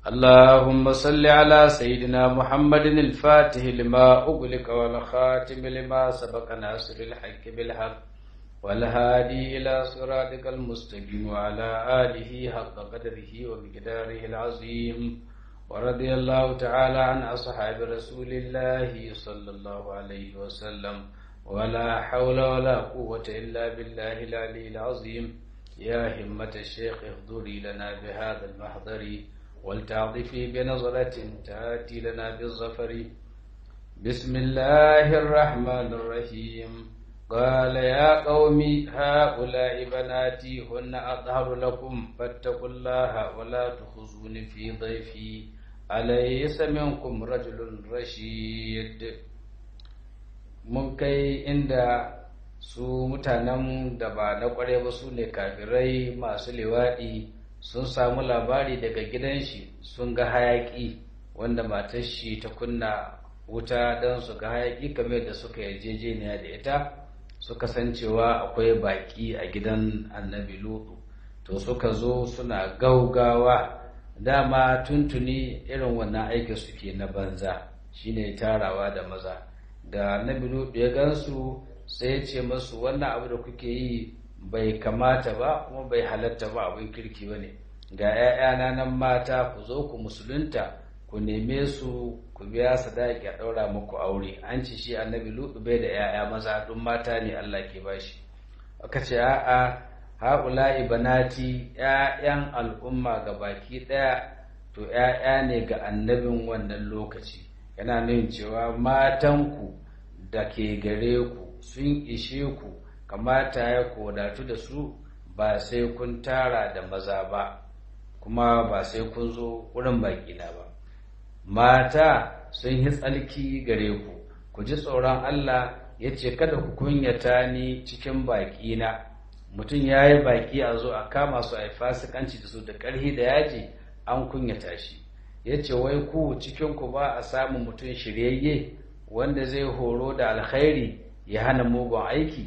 اللهم صل على سيدنا محمد الفاتح لما أغلق والخاتم لما سبق ناصر الحق بالحق والهادي إلى صراطك المستقيم وعلى آله حق قدره ومقداره العظيم ورضي الله تعالى عن أصحاب رسول الله صلى الله عليه وسلم ولا حول ولا قوة إلا بالله العلي العظيم يا همة الشيخ احضري لنا بهذا المحضر ولتعطفي بنظرة تأتي لنا بالظفر بسم الله الرحمن الرحيم قال يا قوم هؤلاء بناتي هن أطهر لكم فاتقوا الله ولا تخزون في ضيفي أليس منكم رجل رشيد mun kai inda su mutanen da ba na kware ba su ne kafirai masu liwaɗi sun samu labari daga gidan shi sun ga hayaƙi wanda matar shi ta kunna wuta don su ga hayaƙi kamar da suka yarjejeniya da ita suka san cewa akwai baƙi a gidan annabi lutu to suka zo suna gaugawa dama tuntuni irin wannan aikin suke na banza shine tarawa da maza da annabi lutu ya gansu sai ya ce masu wannan abu da kuke yi bai kamata ba kuma bai halatta ba abin kirki ba ne ga 'ya'yana nan mata ku zo ku musulunta ku neme su ku biya sadaki a ɗaura muku aure an ci shi annabi lutu bai da 'ya'ya maza duk mata ne Allah ke bashi aka ce a'a haula'i banati 'ya'yan al'umma ga baki ɗaya to 'ya'ya ne ga annabin wannan lokaci yana nuna cewa matanku da ke gare ku sun ishe ku kamata ya kodatu da su ba sai kun tara da maza ba kuma ba sai kun zo wurin baƙina ba mata sun yi tsalki gare ku ku ji tsoron Allah ya ce kada ku kunyata ni cikin baƙina mutum ya yi baƙi a zo a kama su a yi fasikanci da su da ƙarhi da yaji an kunyata shi ya ce wai ku cikinku ba a samun mutum shiryayye wanda zai horo da alkhairi ya hana mugun aiki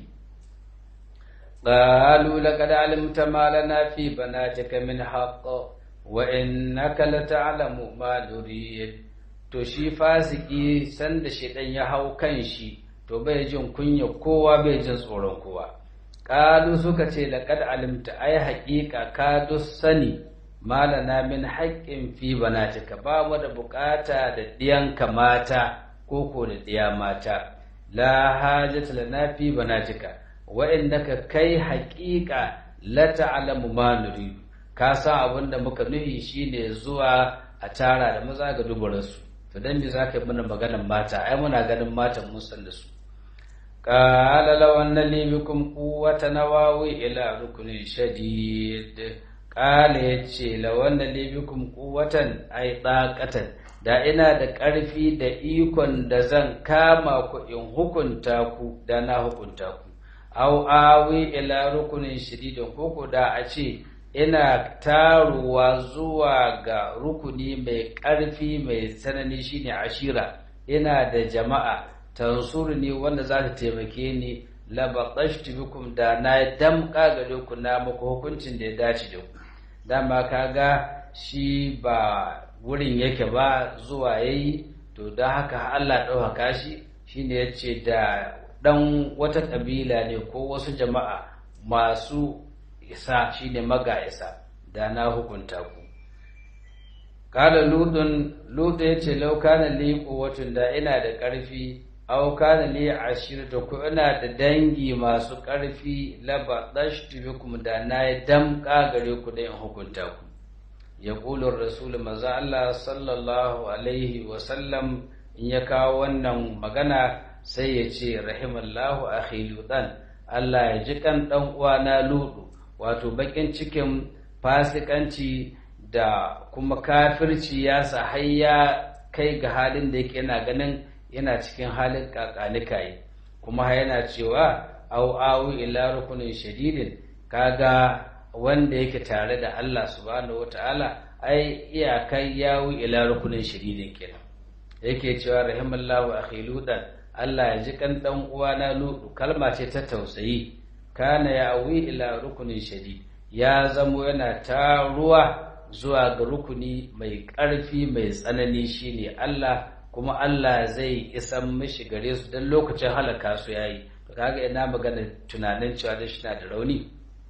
قالوا لقد علمت ما لنا في بناتك من حق وإنك لتعلم ما نريد to shi fasiki sanda shedan ya hau kan shi to bai jin kunya kowa bai jin tsoron kowa qalu suka ce laqad alimta ai haqiqa ka sani malana min haqqin fi banatika ba mu da bukata da diyanka mata ko ko da diya mata la hajata lana fi banatika ka kai haƙiƙa la ta'lamu ma nuridu ka san abin da muka nuhi shine zuwa a tara da maza ga dubaransu to dan bi zaka yi mana maganar mata ai muna ganin matan mun san da su qala law anna li bikum quwwatan nawawi ila rukunin shadid qala yace law anna li bikum quwwatan ai daqatan da ina da ƙarfi da ikon da zan kama ku in hukunta ku da na hukunta ku au awi ila rukunin shididin koko da a ce ina taruwa zuwa ga rukuni mai ƙarfi mai tsanani shine ashira ina da jama'a tansurni wanda za ta taimake ni labatashtu bikum da na damƙa gare ku na muku hukuncin da ya dace da ku dama kaga shi ba wurin yake ba zuwa yayi to don haka Allah ɗaukaka shi shine yace da dan wata ƙabila ne ko wasu jama'a masu isa shine maga isa da na hukunta ku kala ludun ludu ya ce laukana li quwwatun da ina da ƙarfi aw kana li ashiratu ko ina da dangi masu ƙarfi laba dashtu bikum da na damƙa gare ku da in hukunta ku yaqulu rasul maza Allah sallallahu alaihi wa sallam in ya kawo wannan magana sai ya ce rahimallahu akhi ludan Allah ya ji kan dan uwana ludu wato bakin cikin fasikanci da kuma kafirci ya sa har ya kai ga halin da yake yana ganin yana cikin halin kakanikai kuma yana cewa au awu ila rukunin shadidin kaga wanda yake tare da Allah subhanahu wataala ai iyakai yawu ila rukunin shadidin kenan yake cewa rahimallahu akhi ludan Allah ya ji kan dan uwana ludu kalma ce ta tausayi kana ya awi ila rukunin shadid ya zamo yana taruwa zuwa ga rukuni mai ƙarfi mai tsanani shine Allah kuma Allah zai isan mishi gare su don lokacin halaka su yayi to kaga ina magana tunanin cewa da shi na da rauni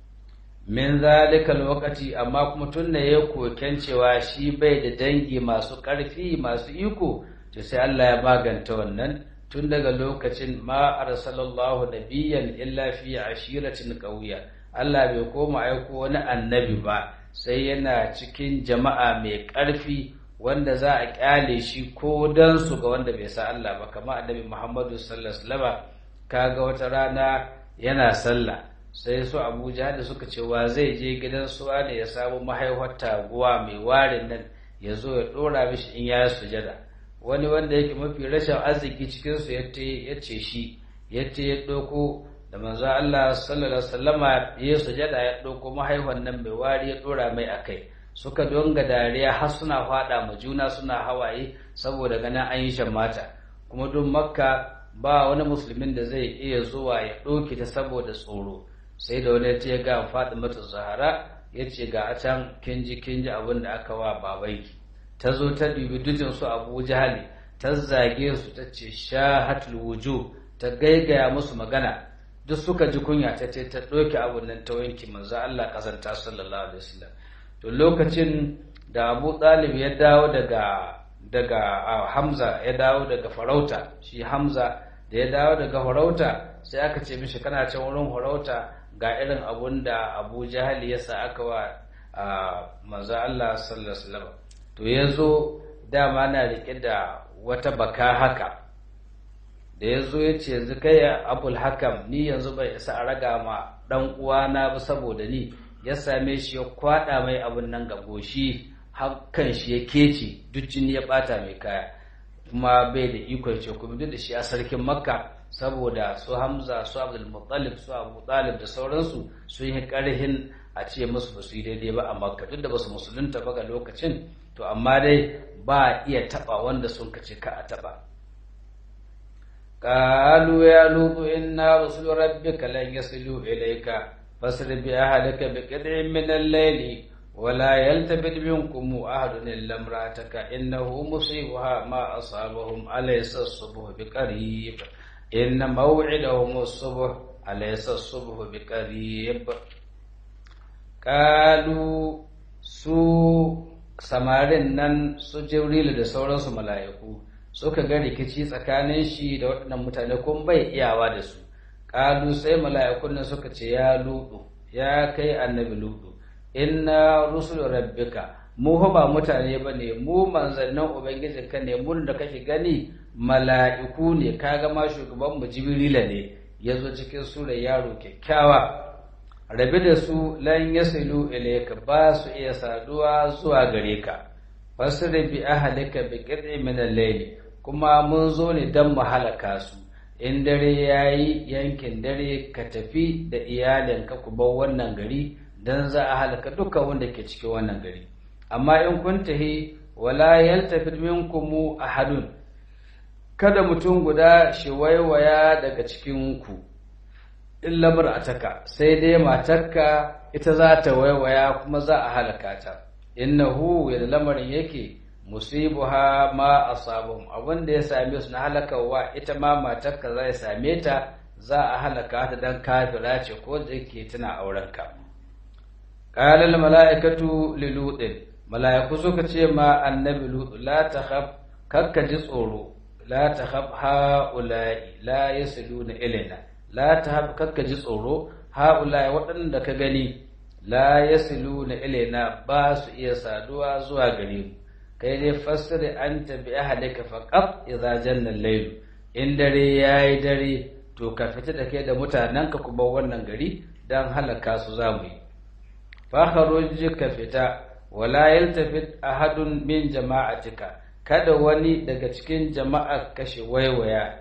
min zalika lokaci amma kuma tun da ya koken cewa shi bai da dangi masu ƙarfi masu iko to sai Allah ya maganta wannan tun daga lokacin ma arsalallahu nabiyyan illa fi ashiratin qawiya Allah bai koma aiko wani annabi ba sai yana cikin jama'a mai ƙarfi wanda za a kyale shi ko dan su ga wanda bai sa Allah ba kamar annabi Muhammadu sallallahu alaihi wasallam kaga wata rana yana sallah sai su Abuja da suka ce wa zai je gidan su ne ya samu mahaifar taguwa mai warin nan ya zo ya dora mishi in ya sujada wani wanda yake mafi rashin arziki cikin su ya ce shi yace ya ɗauko da manzo Allah sallallahu alaihi wasallama ya sujada ya ɗauko mahaifan nan mai wari ya dora mai akai suka donga dariya har suna fada ma juna suna hawaye saboda ganin an yi mata kuma don makka ba wani musulmin da zai iya zuwa ya ɗauke ta saboda tsoro sai da wani ya ga Fatimatu Zahara ya ce ga a can kinji kinji abin da aka wa babanki ta zo ta dubi dujin su Abu Jahali ta zage su ta ce shahatul wujuh ta gaigaya musu magana duk suka ji kunya ta ce ta ɗauke abin nan ta wanki manzo Allah kasanta sallallahu alaihi wasallam to lokacin da Abu Talib ya dawo daga daga Hamza ya dawo daga farauta shi Hamza da ya dawo daga farauta sai aka ce mishi kana can wurin farauta ga irin abun da Abu Jahali ya sa aka wa manzo Allah sallallahu alaihi wasallam to yazo dama na rike da wata baka haka da ya zo ya ce yanzu kai abul hakam ni yanzu bai isa a raga ma dan uwana ba saboda ni ya same shi ya kwada mai abin nan ga goshi hakan shi ya kece duk jini ya bata mai kaya kuma bai da ikon ce kuma duk da shi a sarkin makka saboda su hamza su abdul muttalib su abu talib da sauransu sun yi karhin a ce musu ba su yi daidai ba a makka duk da ba su musulunta ba ga lokacin to amma dai ba iya taba wanda sun kace ka a taba قالوا يا لوط إنا رسل ربك لن يصلوا إليك فاسر بأهلك بقطع من الليل ولا يلتفت منكم أحد إلا امرأتك إنه مصيبها ما أصابهم أليس الصبح بقريب إن موعدهم الصبح أليس الصبح بقريب قالوا su samarin nan su jibrilu da sauransu mala'iku suka ga rikici tsakanin shi da waɗannan mutane kuma bai iyawa da su ƙalu sai mala'ikun nan suka ce ya ludu ya kai annabi ludu inna rusul rabbika mu ba mutane ba ne mu manzannin ubangijinka ne mun da kake gani mala'iku ne kaga ma shugaban mu jibrila ne ya zo cikin sura yaro kyakkyawa rabi da su lan yasilu ilayka ba su iya saduwa zuwa gare ka fasri bi ahlika bi qit'i min al-layl kuma mun zo ne dan mu halaka su in dare yayi yankin dare ka tafi da iyalinka ku bar wannan gari dan za a halaka dukkan wanda ke cikin wannan gari amma in kun tahi wala yaltafit minkum ahadun kada mutum guda shi waiwaya daga cikin ku illa mar'ataka sai dai matarka ita za ta waiwaya kuma za a halaka ta innahu yadda lamarin yake musibuha ma asabum abin da ya same su na halakawa ita ma matarka za ya same ta za a halaka ta dan kafira ce ko da yake tana auren ka qala al malaikatu li lutin malaiku suka ce ma annabi lut la takhaf kakka ji tsoro la takhaf haula'i la yasiluna ilaina la tahab kakka ji tsoro haula'i waɗanda ka gani la yasiluna ilaina ba su iya saduwa zuwa gare mu kai dai fassiri anta bi ahlika faqat idza janna al-layl in dare yayi dare to ka fita da kai da mutanenka kuma wannan gari dan halaka su zamu yi fa kharuj ka fita wala yaltafit ahadun min jama'atika kada wani daga cikin jama'a kashe waiwaya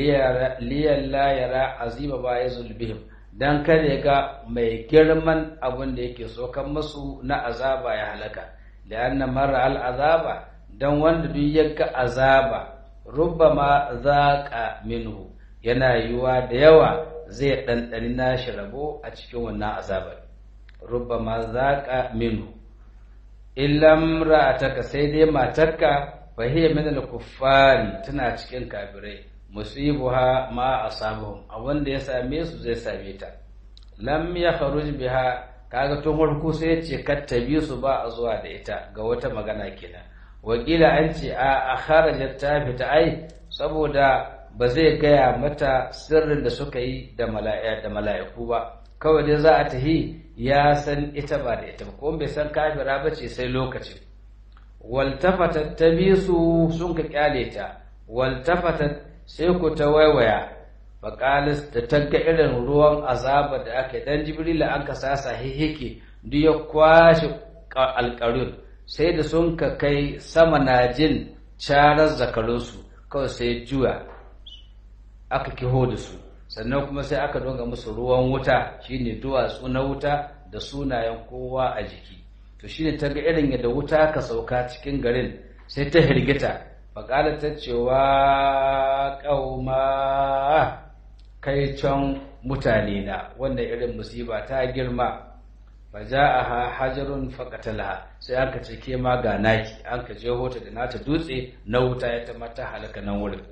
liyan la yara azima ba yazul bihim dan kada ya ga mai girman abin da yake so kan masu na azaba ya halaka lianna mara al azaba dan wanda duk ya ga azaba rubbama zaqa minhu yana yiwa da yawa zai ɗanɗani nashi rabo a cikin wannan azabar rubbama zaqa minhu illam ra'ataka sai dai matarka fa hiya min al-kuffari tana cikin kafirai musibuha ma asabuhum a wanda ya same su zai same ta lam yakhruj biha kaga tun farko sai ya ce kattabi su ba a zuwa da ita ga wata magana kenan wakila an ce a kharajat ta fita ai saboda ba zai gaya mata sirrin da suka yi da mala'iku ba kawai dai za a tahi ya san ita ba da ita ko bai san kafira ba ce sai lokacin waltafatat ta bi su sun ka kyale ta waltafatat sai ku ta waiwaya faƙalis da tagga irin ruwan azaba da aka dan jibrila an ka sasa hihike duk ya kwashe alƙarun sai da sun ka kai sama na jin carar zakarunsu kawai sai juya aka kiho da su sannan kuma sai aka donga musu ruwan wuta shine duwatsu na wuta da sunayen kowa a jiki to shine ta ga irin yadda wuta ka sauka cikin garin sai ta hirgita faƙala ta cewa ƙauma kai can mutane na wannan irin musiba ta girma fa ja'aha hajarun faqatalaha sai aka ce ke ma ga naki an ka je hota da nata dutse na wuta ya ta mata halaka nan wurin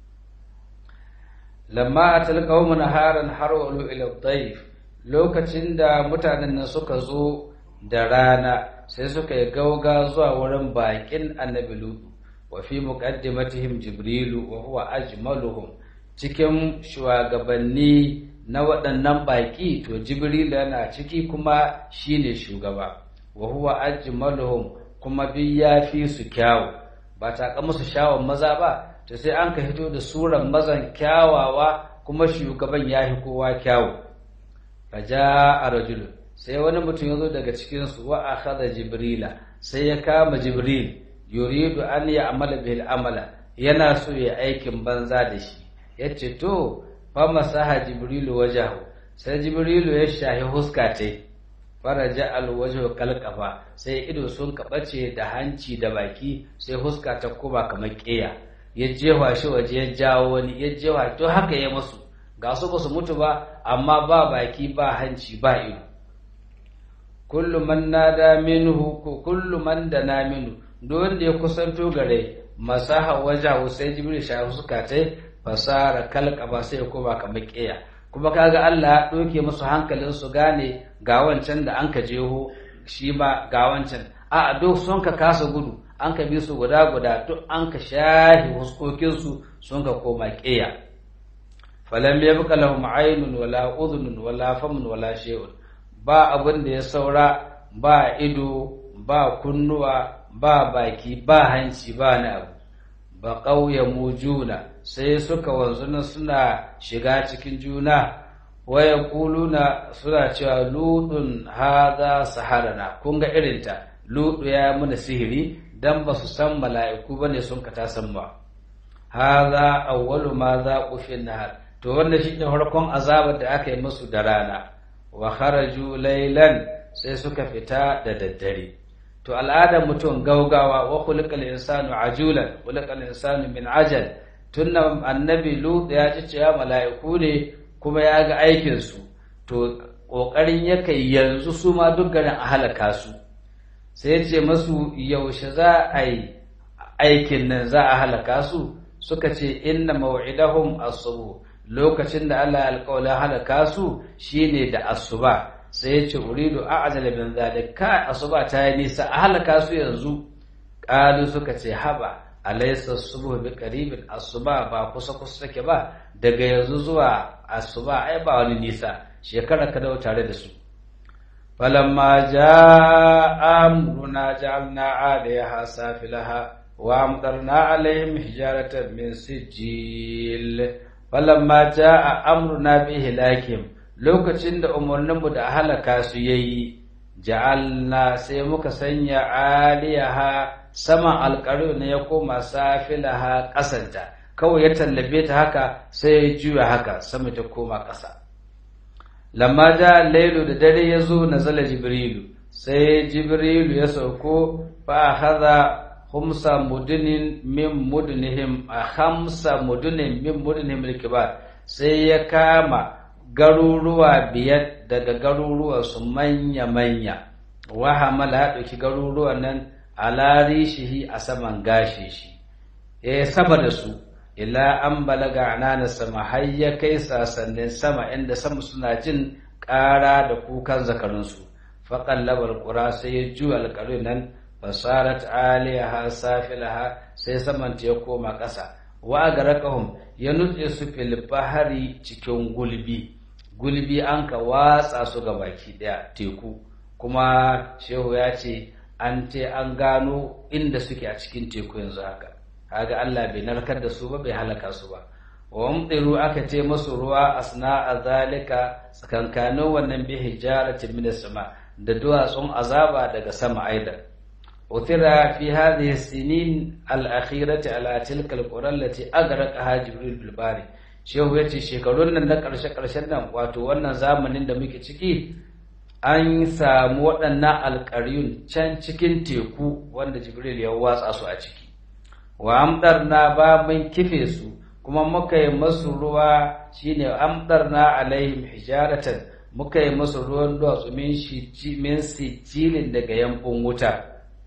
lamma atal qaumun haran harwalu ila dhayf lokacin da mutanen nan suka zo da rana sai suka yi gauga zuwa wurin bakin annabi lutu wa fi muqaddimatihim jibrilu wa huwa ajmaluhum cikin shugabanni na waɗannan baƙi to jibril yana ciki kuma shine shugaba wa huwa ajmaluhum kuma duk ya fi su kyawu ba ta ka musu shawon maza ba to sai an ka hito da suran mazan kyawawa kuma shugaban ya fi kowa kyawu faja a rajulu sai wani mutum ya zo daga cikinsu wa akhadha jibrila sai ya kama jibril yuridu an ya amala bil amala yana so ya aikin banza da shi yace to fa masaha jibrilu wajahu sai jibrilu ya shahi huska ta faraja al wajhu kalqafa sai ido sun kabace da hanci da baki sai huska ta kuma kamar kiya ya jewa shi waje ya jawo wani ya jewa to haka ya musu ga su ba su mutu ba amma ba baki ba hanci ba ido kullu man nada minhu kullu man dana minhu don da ya kusanto gare masaha wajahu sai jibril shahi suka tai fasara kalqaba sai ya koma kamar kiya kuma kaga Allah ya doke musu hankalin su gane ga wancan da an ka jeho shi ma ga wancan a duk sun ka kasa gudu an ka bi su guda guda duk an ka shahi huskokin su sun ka koma kiya falam yabqa lahum aynun wala udhunun wala famun wala shay'un ba abin da ya saura ba ido ba kunnuwa ba baki ba hanci ba na abu ba ƙauye mu juna sai suka wanzu suna shiga cikin juna waya kuluna suna cewa ludun haza saharana kun ga irinta ludu ya muna sihiri dan ba su san mala'iku bane sun ka ta san ba haza awwalu ma za qufin nahar to wannan shi ne farkon azabar da aka yi musu da rana wa kharaju laylan sai suka fita da daddare to al'adar mutum gaugawa wa khuliqal insanu ajulan khuliqal insanu min ajal tunna annabi lut ya ji cewa mala'iku ne kuma ya ga aikin su to kokarin yake yanzu su ma duk garin a halaka su sai ce masu yaushe za a yi aikin nan za a halaka su suka ce inna maw'idahum as-subh lokacin da Allah ya alƙawla halaka su shine da asuba sai ya ce uridu a'jala min zalik ka asuba ta yi nisa a halaka su yanzu qalu suka ce haba alaysa subhu bi qaribin asuba ba kusa kusa take ba daga yanzu zuwa asuba ai ba wani nisa shekara ka dawo tare da su falamma jaa amruna ja'alna 'alayha safilaha wa amtarna 'alayhim hijaratan min sijil falamma jaa amruna bi hilakim lokacin da umarninmu da halaka su yayi ja'alna sai muka sanya aliyaha saman alƙaru ne ya koma safilaha ƙasanta kawai ya tallabe ta haka sai ya juya haka sama ta koma ƙasa lamma ja lailu da dare ya zo na zala jibrilu sai jibrilu ya sauko fa haza humsa mudunin min mudunihim a hamsa mudunin min mudunihim rikibar sai ya kama garuruwa biyar daga garuruwa su manya-manya wa hamala ya ɗauki garuruwan nan ala rishihi a saman gashi shi ya saba da su ila an balaga anana sama har ya kai sasannin sama inda sama suna jin ƙara da kukan zakarunsu faƙallabar ƙura sai ya juya alƙarin nan fasarat aliyaha safilaha sai samanta ya koma ƙasa wa garakahum ya nutse su fil bahari cikin gulbi gulbi an ka watsa su ga baki ɗaya teku kuma shehu ya ce an te an gano inda suke a cikin teku yanzu haka kaga Allah bai narkar da su ba bai halaka su ba wa mumtiru aka ce masu ruwa asna a zalika tsakankanin wannan bi hijaratin min sama da duwatsun azaba daga sama aidan utira fi hadhihi sinin al-akhirati ala tilka al-qura allati agraqaha jibril bil bari shehu yace shekarun nan na karshe karshen nan wato wannan zamanin da muke ciki an samu waɗannan alƙaryun can cikin teku wanda jibril ya watsa su a ciki wa amdarna ba mun kife su kuma muka yi masu ruwa shine amdarna alaihim hijaratan muka yi masu ruwan duwatsu min shi min sijilin daga yankun wuta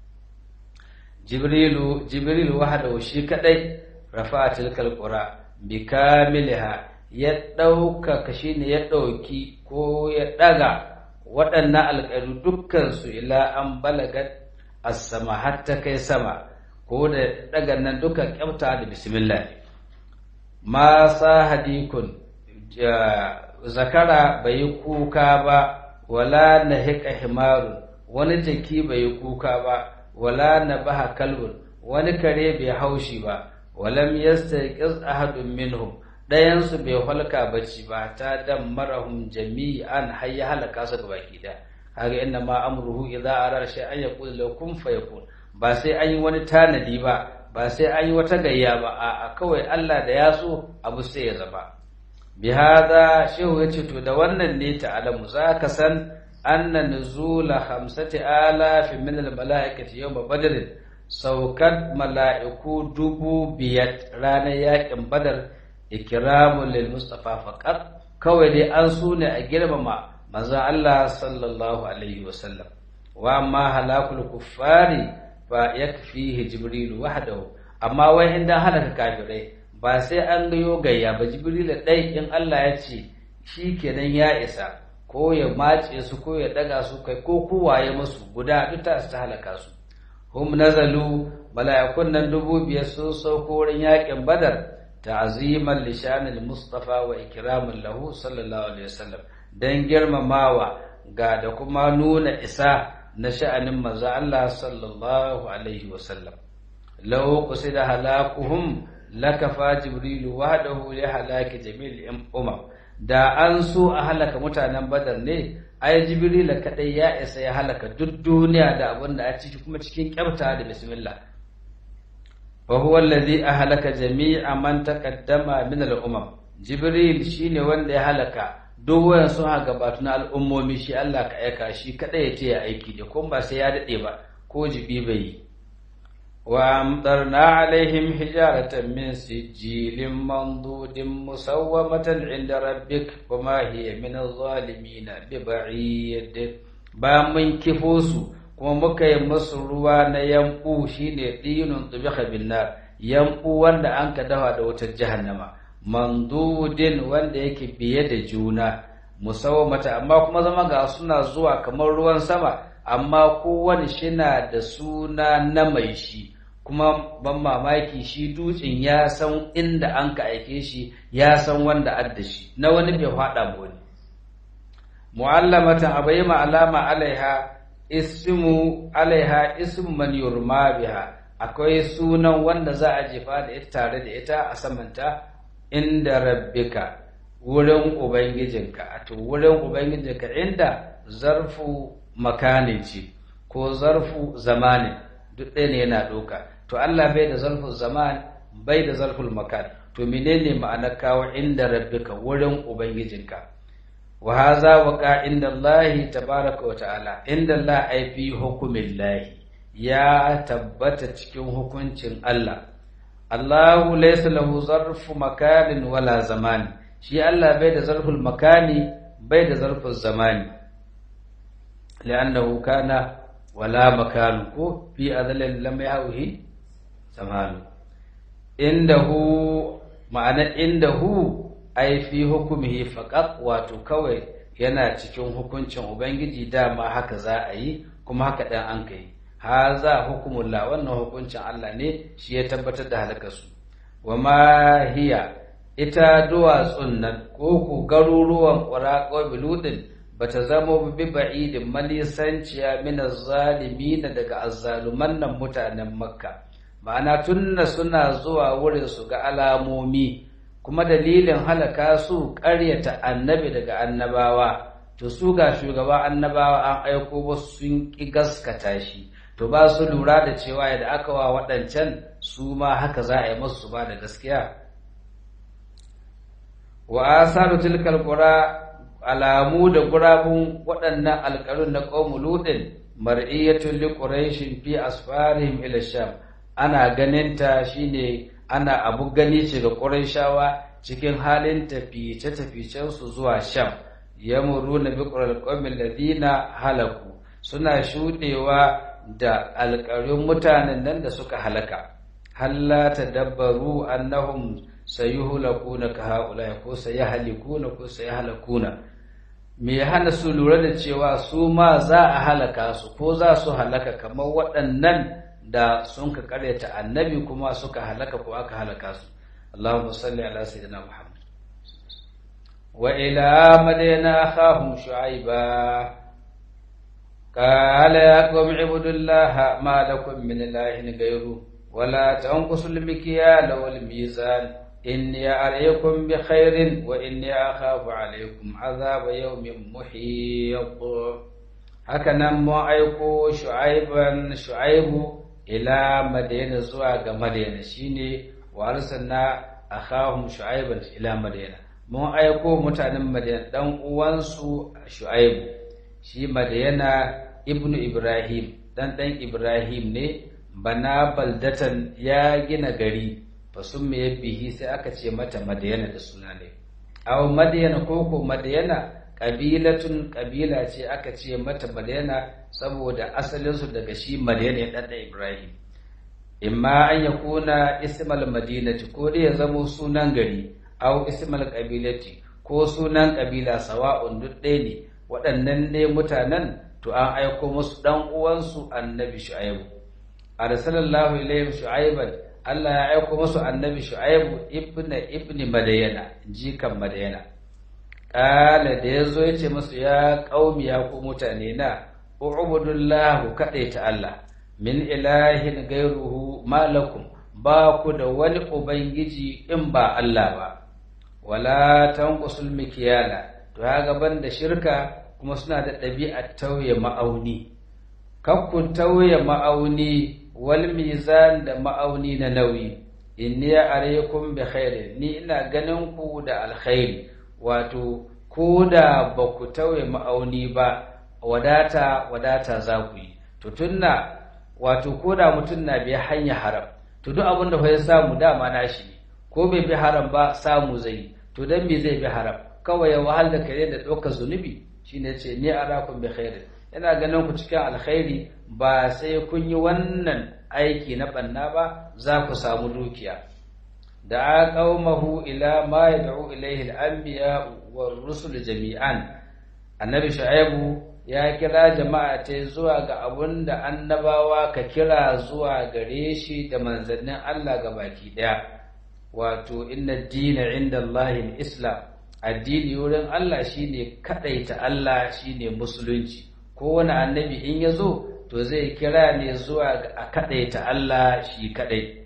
jibrilu jibrilu wahdahu shi kadai rafa tilkal qura bi kamilha ya dauka shine ya dauki ko ya daga waɗannan alƙaru dukkan su ila an balagat as-sama hatta kai sama ko da daga nan duka kyauta da bismillah ma sa hadikun zakara bai yi kuka ba wala na hika himarun wani jaki bai yi kuka ba wala na baha kalbun wani kare bai haushi ba walam yastayqiz ahadun minhum dayan su bai halka bacci ba ta dan marahum jami'an har ya halaka su gaba ki da kaga inna ma amruhu idza arara shay'an yaqul law kun fayakun ba sai an yi wani tanadi ba ba sai an yi wata gayya ba a kawai Allah da ya so abu sai ya zama bi hada shehu yace to da wannan ne ta'alamu zaka san anna nuzula khamsati alafin min al malaikati yawm badr saukat mala'iku dubu biyar ranar yakin badar ikramun lil mustafa faqat kawai dai an so ne a girmama manzon Allah sallallahu alaihi wasallam wa amma halakul kuffari fa yakfihi jibril wahdahu amma wai in dan halaka kafirai ba sai an gayo gayya ba jibril dai in Allah ya ce shikenan ya isa ko ya mace su ko ya daga su kai ko kowaye musu guda duk ta ta halaka su hum nazalu mala'ikun nan dubu biyar sun sauko wurin yakin badar ta'ziman li shanil mustafa wa ikraman lahu sallallahu alaihi wasallam dan girmamawa ga da kuma nuna isa na sha'anin manzo Allah sallallahu alaihi wasallam law qusida halakuhum lakafa jibrilu wahdahu li halaki jami'il umam da an so a halaka mutanen badar ne ai jibril kadai ya isa ya halaka duk duniya da abin da a ciki kuma cikin kyauta da bismillah wa huwa alladhi ahlaka jami'a man taqaddama min al-umam jibril shine wanda ya halaka duk wayan sun ha gabatu na al'ummomi shi Allah ka aika shi kada ya ce ya aiki da kuma ba sai ya dade ba ko jibi bai yi wa amtarna alaihim hijaratan min sijilin mandudin musawwamatan inda rabbik wa ma hiya min adh-dhalimin bi ba'id ba mun kifo su kuma muka yi masu ruwa na yambu shine dinun tubikha bin nar yambu wanda an ka dafa da wutar jahannama mandudin wanda yake biye da juna musawamata amma kuma zama ga suna zuwa kamar ruwan sama amma kowane shina da suna na mai shi kuma ban mamaki shi dutsen ya san inda an ka aike shi ya san wanda adda shi na wani bai faɗa wani mu'allamatan abai ma alama alaiha ismu alaiha ismu man yurma biha akwai sunan wanda za a jefa da ita tare da ita a samanta inda rabbika wurin ubangijinka a to wurin ubangijinka inda zarfu makani ce ko zarfu zamani duk ɗaya ne yana ɗauka to Allah bai da zarfu zaman bai da zarful makan to menene ma'anar kawo inda rabbika wurin ubangijinka wa haza waqa inda Allah tabaraka wa ta'ala inda Allah ai fi hukumin lahi ya tabbata cikin hukuncin Allah Allahu laysa lahu zarfu makanin wala zamani shi Allah bai da zarful makani bai da zarful zamani li'annahu kana wala makanu ko fi azalin lam yahwi zamanu indahu ma'ana indahu ai fi hukumihi faqat wato kawai yana cikin hukuncin ubangiji dama haka za a yi kuma haka dan an kai haza hukumullah wannan hukuncin Allah ne shi ya tabbatar da halakarsu wa ma hiya ita duwatsun nan ko ku garuruwan ƙwaraƙo biludin ba ta zama bi ba'idin malisanciya min na daga azzaluman nan mutanen makka ma'ana tunna suna zuwa wurin su ga alamomi kuma dalilin halaka su ƙaryata annabi daga annabawa to su ga shugaba annabawa an aiko wasu sun ƙi gaskata shi to ba su lura da cewa yadda aka wa waɗancan su ma haka za a yi masu ba da gaskiya wa asaru tilkal qura alamu da gurabun waɗannan alƙarun na qaumu ludin mar'iyatul li quraishin fi asfarihim ila sham ana ganinta shine ana abu gani ce ga quraishawa cikin halin tafice taficen su zuwa sham yamuruna bi qur'al qaumil ladina halaku suna shudewa da alƙarun mutanen nan da suka halaka halla tadabbaru annahum sayuhlakuna ka haula ko sayahlikuna ko sayahlakuna me ya hana su lura da cewa su ma za a halaka su ko za su halaka kamar waɗannan da sun ka karyata annabi kuma suka halaka ko aka halaka su Allahumma salli ala sayyidina Muhammad wa ila madina akhahum shu'aiba qala ya qawmi ibudullaha ma lakum min ilahin ghayru ولا تنقصوا المكيال والميزان إني عليكم بخير وإني أخاف عليكم عذاب يوم محيط هكذا ما أيكو شعيبا شعيب إلى مدينة زواج مدينة شيني وأرسلنا أخاهم شعيبا إلى مدينة ما أيكو متعلم مدينة دم وانسو شعيب شي مدينة ابن إبراهيم dan dan Ibrahim ne bana baldatan ya gina gari fasum me bihi sai aka ce mata madayana da suna ne aw madayana ko ko madayana kabilatun kabila ce aka ce mata madayana saboda asalin su daga shi madayana ya dan ibrahim imma an yakuna ismal madinati ko dai ya zamo sunan gari aw ismal kabilati ko sunan kabila sawa'un duk ɗaya ne waɗannan ne mutanen to an aiko musu dan uwansu annabi shu'aibu arsalallahu ilayhim shu'aiban Allah ya aiko musu annabi shu'aibu ibna ibni madayana jikan madayana kala da yazo yace musu ya qaumi ya ku mutane na ubudullah kadaita Allah min ilahin gairuhu malakum ba ku da wani ubangiji in ba Allah ba wala tanqusul mikyala to ya gaban da shirka kuma suna da ɗabi'ar tauye ma'auni kakkun tauye ma'auni wal mizan da ma'auni na nauyi inni alaykum bi khairi ni ina ganin ku da alkhairi wato ko da ba ku tauye ma'auni ba wadata wadata za ku yi to tunna wato ko da mutum na bi hanya haram to duk abin da ya samu dama nashi ne ko bai bi haram ba samu zai to dan me zai bi haram kawai ya wahal da kare da ɗaukar zunubi shine ce ni arakum bi khairin ina ganin ku cikin alkhairi ba sai kun yi wannan aiki na banna ba za ku samu dukiya da qaumahu ila ma yad'u ilayhi al-anbiya war rusul jami'an annabi shu'aibu ya kira jama'a ta zuwa ga abun da annabawa ka kira zuwa gare shi da manzannin Allah ga baki daya wato inna dina inda Allahin islam addini wurin Allah shine kadaita Allah shine musulunci kowane annabi in ya zo to zai kira ne zuwa ga a kadaita Allah shi kadai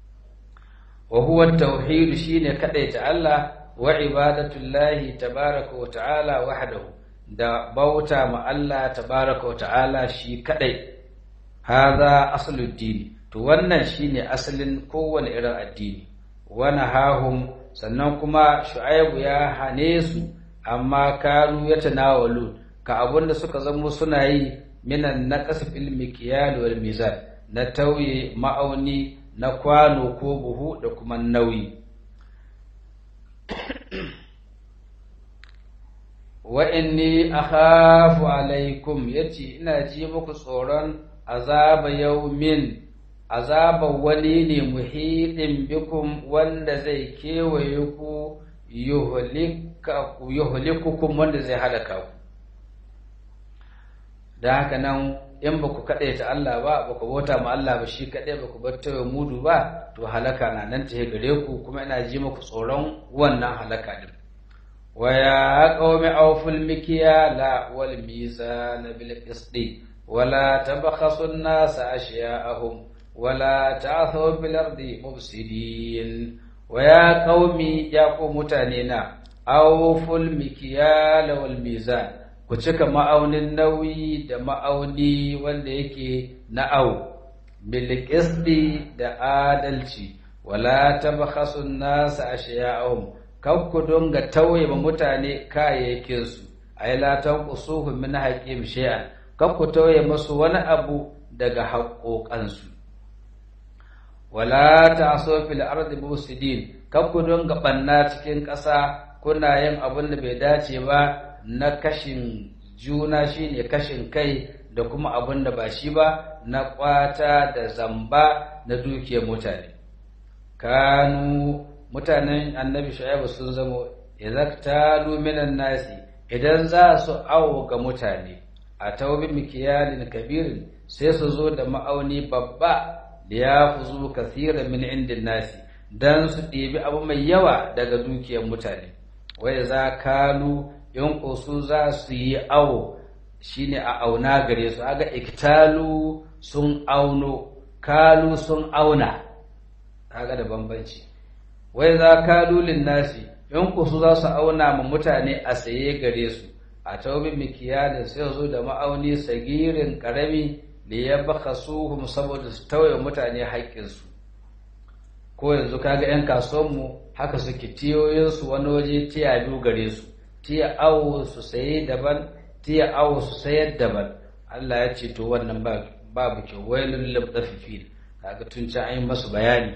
wa huwa tauhid shine kadaita Allah wa ibadatullahi tabaraka wa ta'ala wahdahu da bauta ma Allah tabaraka wa ta'ala shi kadai hadha aslud dini to wannan shine asalin kowane irin addini wa nahahum sannan kuma shu'aibu ya hane su amma kanu yatanawalu ka abunda suka zamo suna yi minan naqas fil mikyal wal mizan na tauye ma'auni na kwano ko buhu da kuma nauyi wa inni akhafu alaikum yace ina ji muku tsoron azaba yaumin azaba wani ne muhidin bikum wanda zai kewaye ku yuhlikukum wanda zai halaka ku da haka nan in ba ku kaɗai ta Allah ba ba ku bauta ma Allah ba shi kaɗai ba ku bar tawaye mudu ba to halaka na nan ta gare ku kuma ina ji muku tsoron wannan halaka din wa ya qaumi awful mikyala wal mizan bil qisti wala tabkhasu an-nas ashya'ahum wala ta'thaw bil ardi mufsidin wa ya qaumi ya ku mutane na awful mikyala wal mizan ku cika ma'aunin nauyi da ma'auni wanda yake na'au bilqisdi da adalci wala tabkhasu an-nas ashya'ahum kab ku donga tauye ma mutane kayayyakin su ay la tanqusuhum min haqqim shay'an kab ku tauye musu wani abu daga haƙoƙansu wala ta'su fil ardi mufsidin kab ku donga banna cikin ƙasa kuna yin abin da bai dace ba na kashin juna shine kashin kai da kuma abin da ba shi ba na kwata da zamba na dukiyar mutane kanu mutanen annabi shu'aibu sun zamo idza minan nasi idan za su awo ga mutane a taubi mikiyalin kabirin sai su zo da ma'auni babba da ya fuzu kathiran min indin nasi dan su ɗebi abu mai yawa daga dukiyar mutane wai za kalu in su za su yi awo shine a auna gare su aga iktalu sun auno kalu sun auna kaga da bambanci wai za kalu nasi in su za su auna ma mutane a saye gare su a taubin mikiyalin sai zo da ma'auni sagirin karami da ya baka suhum saboda su tauye mutane haƙƙinsu ko yanzu kaga 'yan kasuwanmu haka suke tiyoyinsu wani waje tiya biyu gare su tiya awo su saye daban tiya awo su sayar daban Allah ya ce to wannan babu kyau wailul lil mutaffifin kaga tun can an yi masu bayani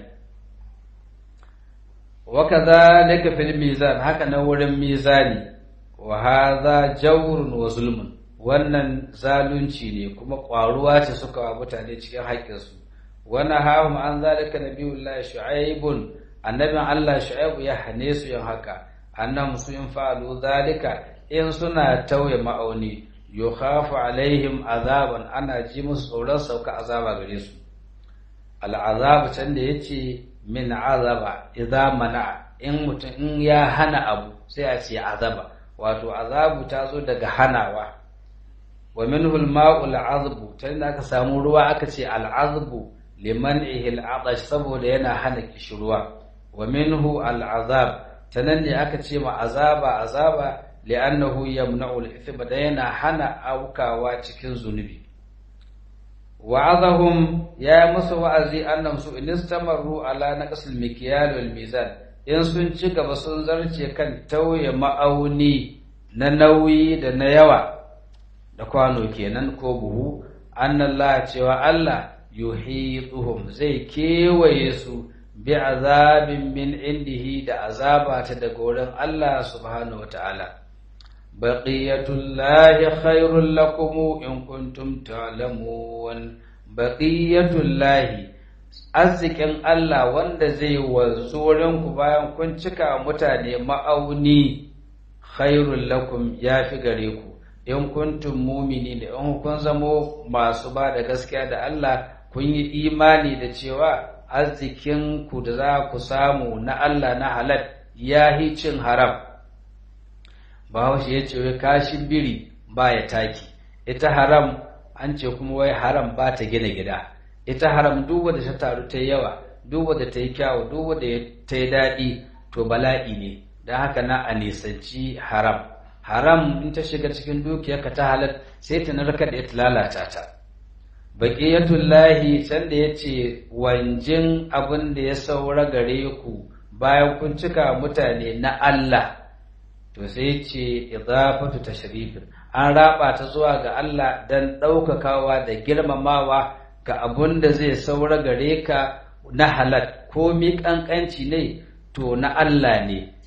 wa kadhalika fil mizan haka na wurin mizani wa hadha jawrun wa zulmun wannan zalunci ne kuma ƙwaruwa ce suka wa mutane cikin haƙƙinsu wani hahum an zalika nabiyullahi shu'aibun annabin Allah shu'aibu ya hane su yin haka annam su in fa'alu zalika in suna tauye ma'auni yukhafu alaihim azaban ana ji musu tsoron sauka azaba gare su al'azabu can da yace min azaba idza mana in mutum in ya hana abu sai a ce azaba wato azabu ta zo daga hanawa wa minhu al-ma'u al-azbu tunda aka samu ruwa aka ce al-azbu liman'ihi al-atash saboda yana hana kishruwa wa minhu al-azab tanan ne aka ce ma azaba azaba li'annahu yamna'u al-ithma da yana hana aukawa cikin zunubi wa'azahum ya musu wa'azi annam su in istamaru ala naqsil mikyal wal mizan in sun ci gaba sun zarce kan tauye ma'auni na nauyi da na yawa da kwano kenan ko buhu annallah cewa Allah yuhituhum zai kewaye su bi azabin min indihi da azaba ta daga wurin Allah subhanahu wataala baqiyatullahi khairul lakum in kuntum ta'lamun baqiyatullahi arzikin Allah wanda zai wanzu wurin ku bayan kun cika mutane ma'auni khairul lakum yafi gare ku in kuntum mumini da in kun zamo masu ba da gaskiya da Allah kun yi imani da cewa arzikin ku da za ku samu na Allah na halal ya hi cin haram bahaushe ya ce wai kashin biri ba ya taki ita haram an ce kuma wai haram ba ta gina gida ita haram duk wanda ta taru ta yawa duk wanda ta yi kyawu duk wanda ta yi daɗi to bala'i ne don haka na a nisanci haram haram in ta shiga cikin dukiyarka ta halal sai ta narkar da ita lalata ta baqiyatullahi sanda yace wanjin abin da ya saura gare ku bayan kun cika mutane na Allah to sai yace idafatu tashrif an raba ta zuwa ga Allah dan daukakawa da girmamawa ga abin da zai saura gare ka na halal ko mi kankanci ne to na Allah ne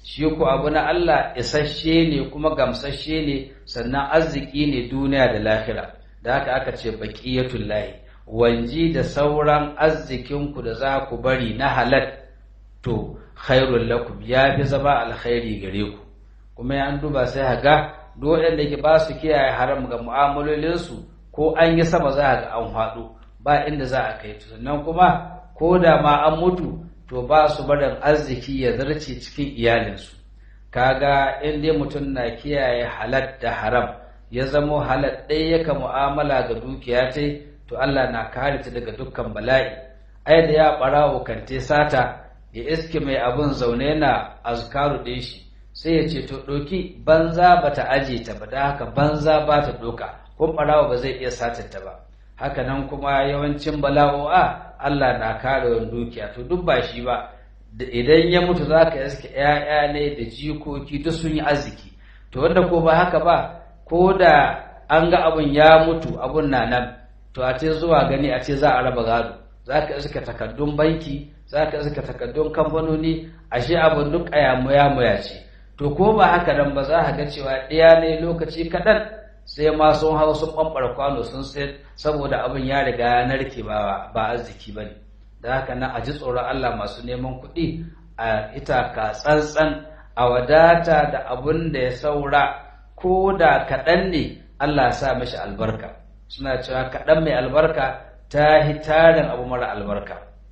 shi ko abu na Allah isasshe ne kuma gamsasshe ne sannan arziki ne duniya da lahira da haka aka ce baqiyatul lahi wanji da sauran arzikinku da za ku bari na halal to khairul lakum ya fi zama alkhairi gare ku kuma ya an duba sai haga duk waɗanda ke ba su kiyaye haram ga mu'amalolinsu ko an yi sama za a ga an faɗo ba inda za a kai sannan kuma ko da ma an mutu to ba su barin arziki ya zarce cikin iyalinsu kaga in dai mutum na kiyaye halal da haram ya zamo halal ɗaya yaka mu'amala ga dukiya ta to Allah na kare ta daga dukkan bala'i ai da ya ɓarawo kante sata ya iske mai abun zaune na azkaru ɗin shi sai ya ce to ɗoki banza ba ta aje ta ba da haka banza ba ta ɗoka kun ɓarawa ba zai iya satanta ba haka nan kuma yawancin bala'o'a Allah na kare wani dukiya to duk ba shi ba idan ya mutu za ka iske ‘ya'ya ne da jikoki duk sun yi arziki to wanda ko ba haka ba ko da an ga abun ya mutu abun na nan to a ce zuwa gani a ce za a raba gado za ka iska takardun banki za ka iska takardun kamfanoni ashe abun duk muya ce to ko ba haka nan ba za ka ga cewa ɗaya ne lokaci kaɗan sai ma sun hau sun ɓamɓar kwano sun sayar saboda abin ya riga ya narke ba ba arziki ba ne da haka nan a ji tsoron Allah masu neman kuɗi a ita ka tsantsan a wadata da abin da ya saura ko da kaɗan ne Allah sa mashi albarka suna cewa kaɗan mai albarka ta hitarin abu mara albarka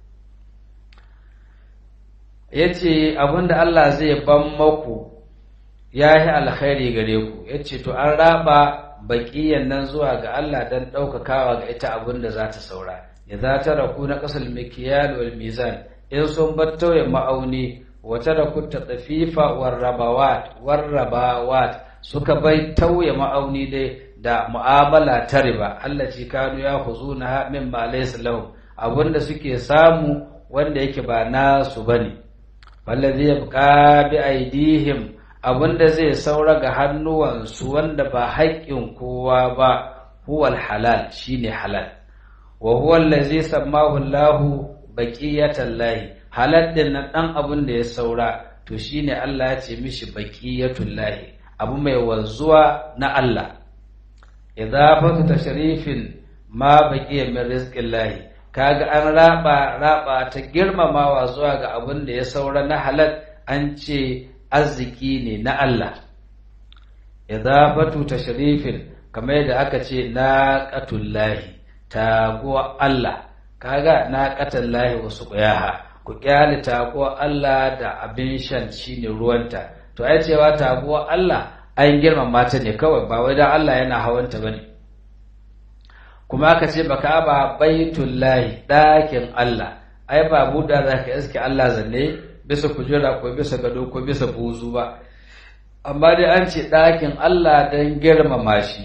ya ce abin da Allah zai ban maku ya yi alkhairi gare ku ya ce to an raba baƙiyan nan zuwa ga Allah don ɗaukakawa ga ita abin da za ta saura ya za ta raku na ƙasar mikiyal wal mizan in sun bar tauye ma'auni wata da ku ta tsafifa warrabawat warrabawat suka bai tauye ma'auni dai da mu'amala ta riba Allah ci kanu ya huzu na min ma laysa lahum abinda suke samu wanda yake ba nasu bane wallazi yabqa bi aidihim abinda zai saura ga hannuwansu wanda ba haƙƙin kowa ba huwal halal shine halal wa huwa allazi sammahu Allahu baqiyatan lahi halal din nan dan abin da ya saura to shine Allah ya ce mishi baqiyatul lahi abu mai wanzuwa na Allah idafatu tashrifin ma baqiya min rizqillahi kaga an raba raba ta girmamawa zuwa ga abin da ya saura na halal an ce arziki ne na Allah idafatu tashrifin kamar yadda aka ce naqatullahi taguwa Allah kaga naqatullahi wasu ƙuyaha ku kyale taguwa Allah da abin shan shine ruwanta to ai cewa taguwa Allah an girmama ta ne kawai ba wai dan Allah yana hawanta bane kuma aka ce baka ba baitullahi ɗakin Allah ai ba buɗa zaka iske Allah zanne bisa kujera ko bisa gado ko bisa buzu ba amma dai an ce ɗakin Allah don girmama shi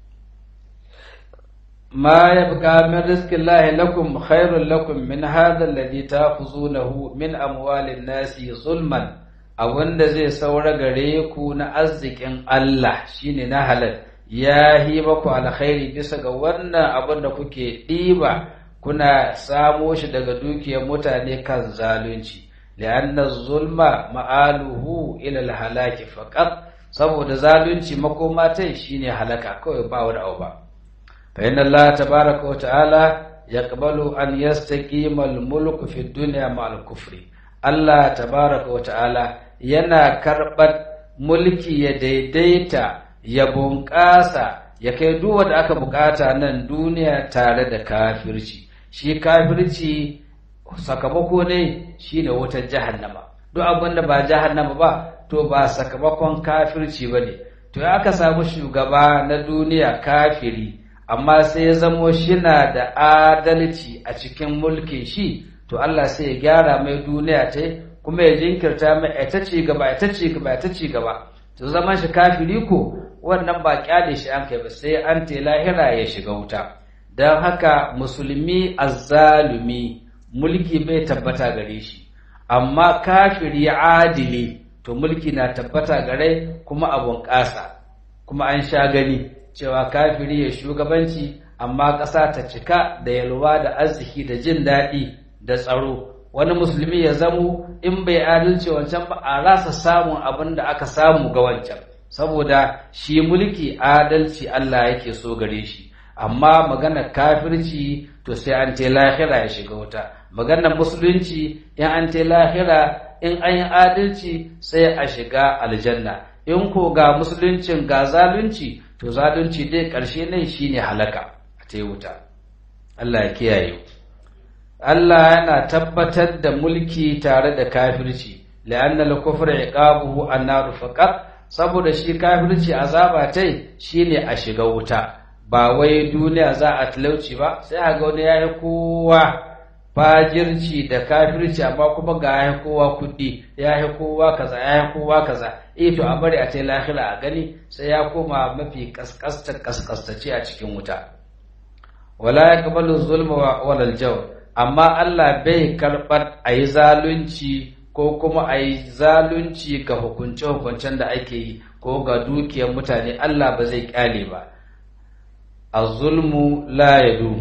ma ya buƙa min rizkin lahi lakum khairun lakum min hadha alladhi ta'khuzunahu min amwalin nasi zulman abinda zai saura gare ku na arzikin Allah shine na halal ya yi maku alkhairi bisa ga wannan abin da kuke ɗiba kuna samo shi daga dukiyar mutane kan zalunci لأن الظلم مآله إلى الهلاك فقط saboda zalunci makoma ta shine halaka kawai ba wani abu ba fa inna Allah tabaaraka wa ta'ala yaqbalu an yastaqima al-mulku fi dunya ma'al kufri Allah tabaaraka wa ta'ala yana karɓar mulki ya daidaita ya bunƙasa ya kai duk wanda aka bukata nan duniya tare da kafirci shi kafirci sakamako ne shine wutar jahannama duk abin da ba jahannama ba to ba sakamakon kafirci ba ne to ya aka samu shugaba na duniya kafiri amma sai ya zamo shina da adalci a cikin mulkin shi to Allah sai ya gyara mai duniya ta kuma ya jinkirta mai ita ci gaba ita ci gaba ita ci gaba to zaman shi kafiri ko wannan ba kyale shi an kai ba sai an te lahira ya shiga wuta don haka musulmi azzalumi mulki bai tabbata gare shi amma kafiri adili to mulki na tabbata gare kuma abun ƙasa kuma an sha gani cewa kafiri ya shugabanci amma ƙasa ta cika da yalwa da arziki da jin daɗi da tsaro wani musulmi ya zamo in bai adalci wancan ba a rasa samun abin da aka samu ga wancan saboda shi mulki adalci Allah yake so gare shi amma maganar kafirci to sai an te lahira ya shiga wuta maganar musulunci in an te lahira in an yi adalci sai a shiga aljanna in ko ga musuluncin ga zalunci to zalunci dai ƙarshe nan shine halaka a ta wuta Allah ya kiyaye Allah yana tabbatar da mulki tare da kafirci la'anna al-kufra iqabuhu an-nar faqat saboda shi kafirci azaba tai shine a shiga wuta ba wai duniya za a talauci ba sai a ga wani yayi kowa fajirci da kafirci amma kuma ga yayi kowa kuɗi yayi kowa kaza yayi kowa kaza eh to a bari a tai lahira a gani sai ya koma mafi kaskasta kaskastace a cikin wuta wala yaqbalu zulma wala al-jawr amma Allah bai karbar ayi zalunci ko kuma ayi zalunci ga hukunce hukuncen da ake yi ko ga dukiyar mutane Allah ba zai kyale ba az-zulmu la yadum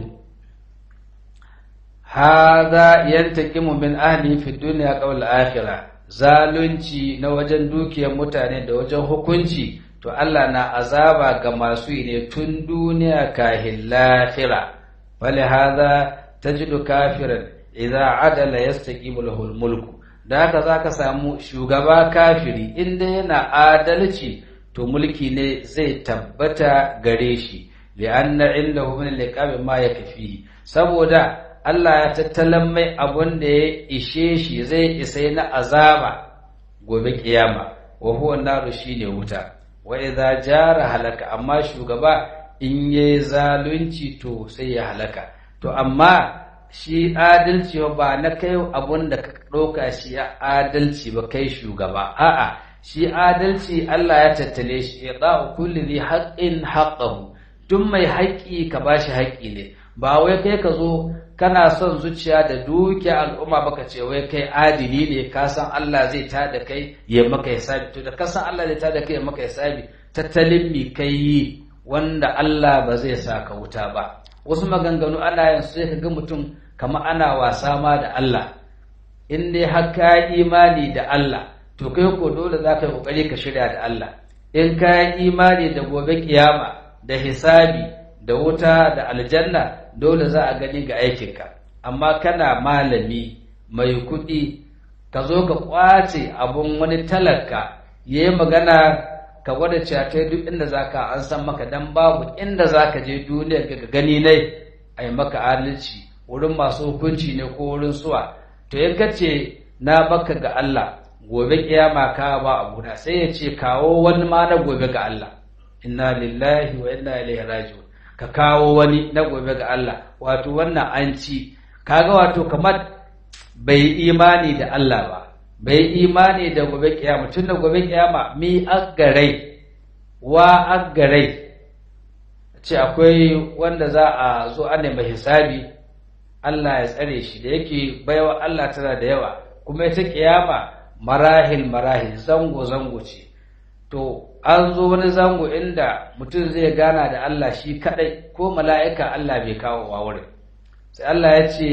hada yantaqimu min ahli fi dunya qabla akhirah zalunci na wajen dukiyar mutane da wajen hukunci to Allah na azaba ga masu yi ne tun duniya kahin lahira fali hada tajidu kafiran idza adala yastaqimu lahu mulku da haka zaka samu shugaba kafiri inda yana adalci to mulki ne zai tabbata gare shi li'anna indahu min liqabi ma yakfi saboda Allah ya tattalan mai abun da ya ishe shi zai isai na azaba gobe kiyama wa huwa naru shine wuta wa idza jara halaka amma shugaba in yayi zalunci to sai ya halaka to amma shi adalci ba na kai abun da ka ɗauka shi ya adalci ba kai shugaba a'a shi adalci Allah ya tattale shi ya da'u kulli dhi haqqin haqqahu duk mai haƙƙi ka bashi haƙƙi ne ba wai kai ka zo kana son zuciya da dukiya al'umma baka ce wai kai adili ne ka san Allah zai tada kai ya maka hisabi to da ka san Allah zai tada kai ya maka hisabi tattalin mi kai yi wanda Allah ba zai sa ka wuta ba wasu maganganu ana yin sai ka ga mutum kamar ana wasa ma da Allah in dai har ka imani da Allah to kai ko dole za ka yi kokari ka shirya da Allah in ka yi imani da gobe kiyama da hisabi da wuta da aljanna dole za a gani ga aikinka amma kana malami mai kuɗi ka zo ka ƙwace abun wani talaka ya yi magana ka gwada cewa kai duk inda za ka an san maka dan babu inda za ka je duniya ka gani ne a yi maka adalci wurin masu hukunci ne ko wurin suwa to in ka ce na baka ga Allah gobe kiyama ka ba abu sai ya ce kawo wani ma na gobe ga Allah inna lillahi wa inna ilaihi raji'un ka kawo wani na gobe ga Allah wato wannan an ci kaga wato kamar bai imani da Allah ba bai imani da gobe kiyama tun da gobe kiyama mi aggarai wa aggarai ce akwai wanda za a zo an nemi hisabi Allah ya tsare shi da yake baiwa Allah tana da yawa kuma ita kiyama marahil marahil zango zango ce to an zo wani zango inda mutum zai gana da Allah shi kadai ko mala'ika Allah bai kawo wa wurin sai Allah ya ce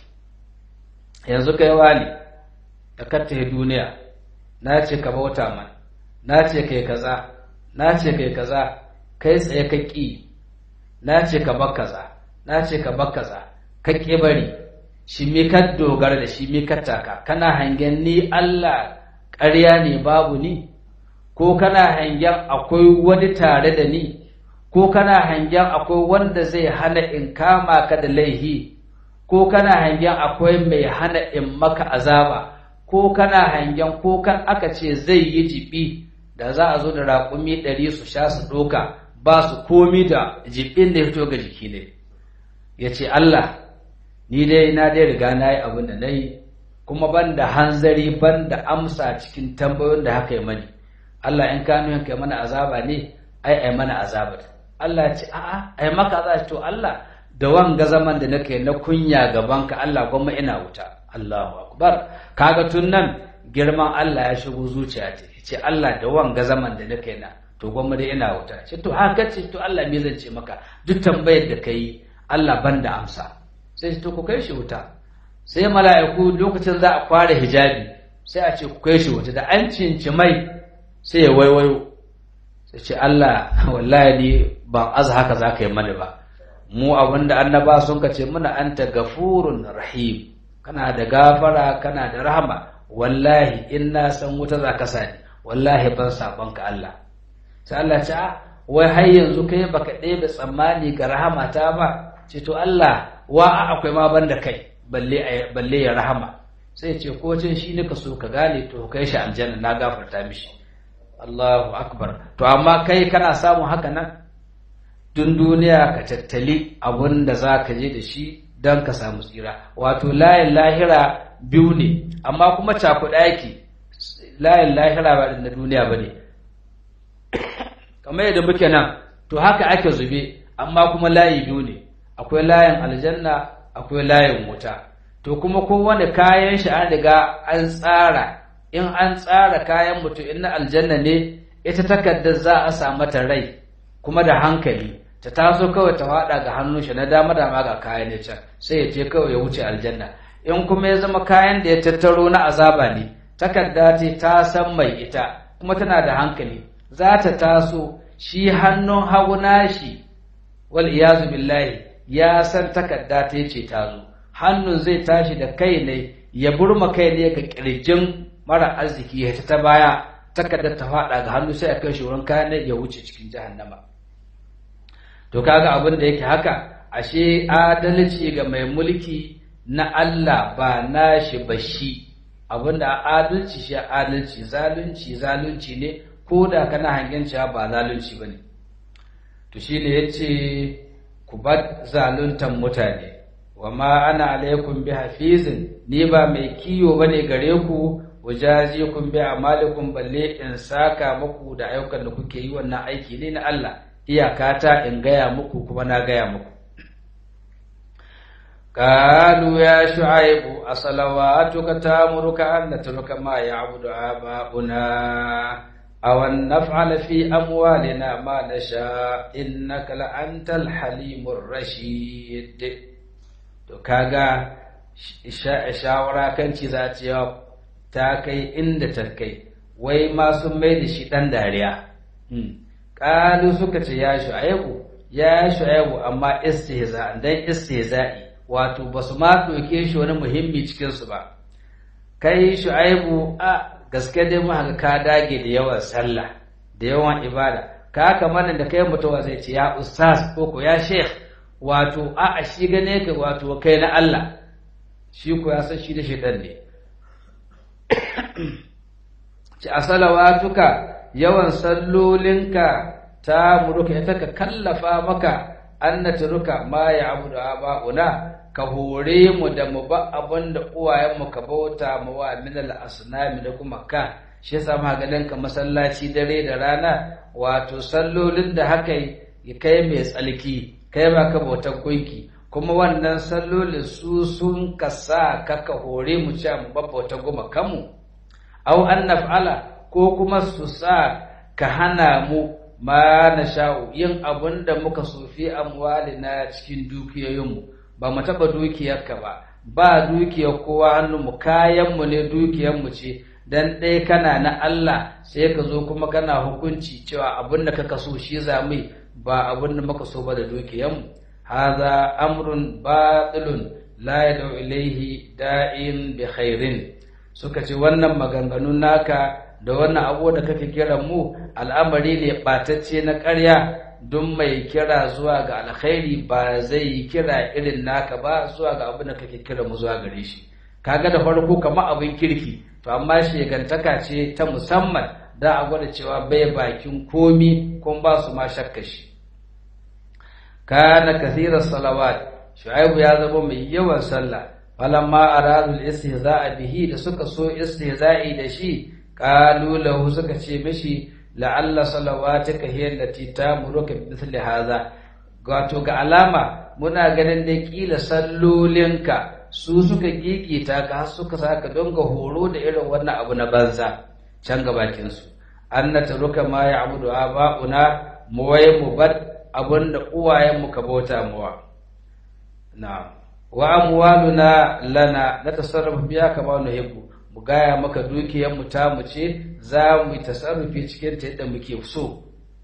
yanzu kai wani da katta duniya na ce ka bauta man na ce kai kaza na ce kai kaza kai tsaye ka ƙi na ce ka bar kaza na ce ka bar kaza ka ƙi bari shi mi ka dogara da shi mi ka taka kana hangen ni Allah ƙarya ne babu ni ko kana hangen akwai wani tare da ni ko kana hangen akwai wanda zai hana in kama ka da laihi ko kana hangen akwai mai hana in maka azaba ko kana hangen ko kan aka ce zai yi jibi da za a zo da raƙumi ɗari su sha su ɗoka ba su komi da jibin da ya fito ga jiki ne ya ce Allah ni dai na dai riga na yi abin da na yi kuma ban da hanzari ban da amsa cikin tambayoyin da haka yi mani Allah in ka nuhin kai mana azaba ne ai ai mana azaba Allah ya ce a'a ai maka azaba to Allah da wanga zaman da nake na kunya gaban ka Allah gwamma ina wuta Allahu akbar kaga tun nan girman Allah ya shigo zuciya ta ce Allah da wanga zaman da nake na to gwamma dai ina wuta ce to haka ce to Allah me zan ce maka duk tambayar da kai Allah ban da amsa sai to ku kai shi wuta sai mala'iku lokacin za a kware hijabi sai a ce ku kai shi wata da an cinci mai sai ya waiwayo sai ce Allah wallahi ni ban aza haka za ka yi mani ba mu abinda annaba sun ka ce muna anta gafurun rahim kana da gafara kana da rahama wallahi in na san wuta za ka sani wallahi ban sabon ka Allah sai Allah ce wai har yanzu kai baka ɗebe tsammani ga rahama ta ba ce to Allah wa akwai ma banda kai balle ya rahama sai ce ko cin shi ne ka so ka gane to kai shi aljanna na gafarta mishi Allahu akbar to amma kai kana samun haka nan dun duniya ka tattali abun da za ka je da shi don ka samu tsira wato layin lahira biyu ne amma kuma cakuɗa yake layin lahira ba na duniya ba ne kamar yadda muke nan to haka ake zube amma kuma layi biyu ne akwai layin aljanna akwai layin wuta to kuma kowane kayan shi an riga an tsara in an tsara kayan mutum in na aljanna ne ita takardar za a sa mata rai kuma da hankali ta taso kawai ta faɗa ga hannun shi na dama dama ga kayan ne can sai ya je kawai ya wuce aljanna in kuma ya zama kayan da ya tattaro na azaba ne takarda ce ta san mai ita kuma tana da hankali za ta taso shi hannun hagu nashi wal iyazu billahi ya san takarda ta ce ta zo hannun zai tashi da kai ne ya burma kai ne ga kirjin mara arziki ya ta baya takardar ta faɗa ga hannu sai a kai shi wurin kayan ya wuce cikin jahannama to kaga abin da yake haka ashe adalci ga mai mulki na Allah ba nashi ba shi abin da adalci shi adalci zalunci zalunci ne ko da kana hangen cewa ba zalunci bane to shine yace ku bar zaluntan mutane wa ma ana alaikum bi hafizin ni ba mai kiyo bane gare ku wajazikum bi amalikum balle in saka muku da ayyukan da kuke yi wannan aiki ne na Allah iyakata in gaya muku kuma na gaya muku قالوا يا شعيب أصلواتك تامرك أن نترك ما يعبد آباؤنا أو أن نفعل في أموالنا ما نشاء إنك لأنت الحليم الرشيد to kaga shawara kan ci za ta ta kai inda ta kai wai ma sun mai da shi ɗan dariya ƙalu suka ce ya shu'aibu ya shu'aibu amma istihza dan istihza'i wato ba su ma ɗauke shi wani muhimmi cikinsu ba kai shu'aibu a gaske dai mu haka ka dage da yawan sallah da yawan ibada ka kamar da kai mutuwa zai ce ya ustaz ko ko ya sheikh wato a a shi gane ka wato kai na Allah shi ko ya san shi da shaitan ne ci a salawatuka yawan sallolinka ta muruka ita ka kallafa maka an na turuka ma ya abu da aba'una ka hore mu da mu ba abin da uwayenmu ka bauta mu wa min al-asnami da kuma ka shi yasa ma ganin ka masallaci dare da rana wato sallolin da haka ya kai mai tsalki kai ba ka bautar gunki kuma wannan sallolin su sun ka sa ka ka hore mu cewa mu babbauta goma kanmu au an naf'ala ko kuma su sa ka hana mu ma na sha'u yin abin da muka sofi amwalina cikin dukiyoyinmu ba mu taɓa dukiyarka ba ba dukiyar kowa hannunmu kayanmu ne dukiyarmu ce dan ɗaya kana na Allah sai ka zo kuma kana hukunci cewa abin da kaka so shi za mu ba abin da muka so ba da dukiyarmu haza amrun batilun la yad'u ilaihi da'in bi khairin suka ce wannan maganganun naka da wannan abu da kake kira mu al'amari ne ɓatacce na ƙarya don mai kira zuwa ga alkhairi ba zai yi kira irin naka ba zuwa ga abin da kake kira mu zuwa gare shi kaga da farko kamar abin kirki to amma shegantaka ce ta musamman da a gwada cewa bai bakin komi kun ba su ma shakka shi kana kathirar salawat shu'aibu ya zama mai yawan sallah falamma aradul istihza'a bihi da suka so istihza'i da shi qalu lahu suka ce mishi la'alla salawatuka hiya allati tamuruka bi mithli hadha wato ga alama muna ganin da kila sallolinka su suka gigita ka har suka saka don ga horo da irin wannan abu na banza can ga bakin su annata ruka ma ya'budu aba'una mu waye mu bar abinda uwayen mu ka bauta muwa na'am wa amwaluna lana na tasarrufu biya kama nuhibbu mu gaya maka dukiyar mu ta mu ce za mu yi tasarrufi cikin ta yadda muke so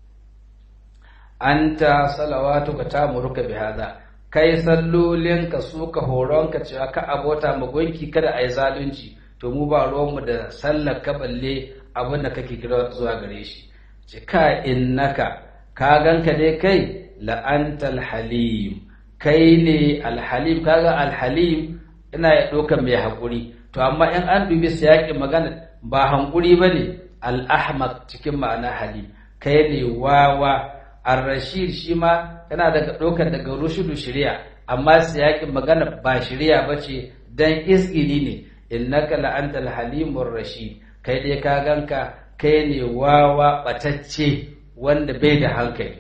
anta salawatu ka ta muruka bi hada kai sallolin ka su ka horon ka cewa ka abota mu gunki kada ai zalunci to mu ba ruwan mu da sallar ka balle abin da kake kira zuwa gare shi ce ka innaka ka ganka dai kai la antal halim kai ne alhalim kaga alhalim ina ya ɗaukar mai haƙuri to amma in an dubi yaƙi magana ba hankuri ba ne al'ahmad cikin ma'ana halim kai ne wawa ar-rashid shi ma yana daga ɗaukar daga rushudu shirya amma yaƙin magana ba shirya ba ce dan isgili ne innaka la'anta alhalimur rashid kai dai ka ganka kai ne wawa batacce wanda bai da hankali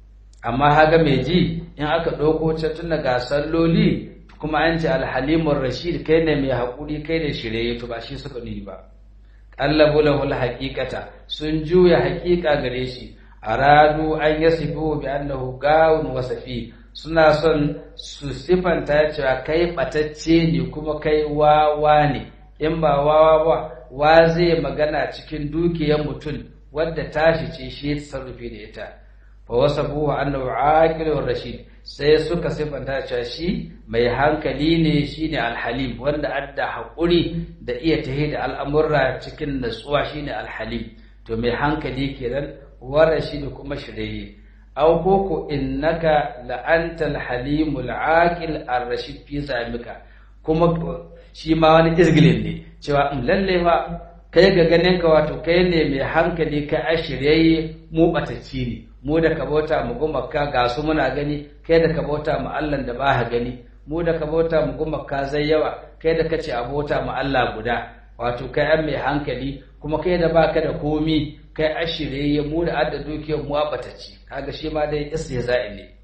amma haga mai ji in aka ɗauko ta tun daga salloli kuma an ce alhalimun rashid kai ne mai haƙuri kai ne shirye to ba shi suka nuni ba ƙallabu lahul haƙiƙata sun juya haƙiƙa gare shi aradu an yasifu bi annahu gawun wasafi suna son su sifanta cewa kai ɓatacce ne kuma kai wawa ne in ba wawa ba wa zai magana cikin dukiyar mutum wadda tashi ce shi ya sarrufe da ita fa wasabuhu annahu aqilur rashid sai suka sifanta cewa shi mai hankali ne shine alhalim wanda adda hakuri da iya tahi da al'amurra cikin natsuwa shine alhalim to mai hankali kenan wa rashid kuma shirye aw koko innaka la antal halimul aqil ar-rashid fi zamika kuma shi ma wani izgilin ne cewa lalle fa kai ga ganin ka wato kai ne mai hankali kai a shirye mu batacci ne mu da ka bauta mu gumaka ga su muna gani kai da ka bauta mu Allah da ba ha gani mu da ka bauta mu gumaka zai yawa kai da kace a bauta mu Allah guda wato kai an mai hankali kuma kai da baka da komi kai a shirye mu da adda dukiyar mu batacci kaga shi ma dai istihza'i ne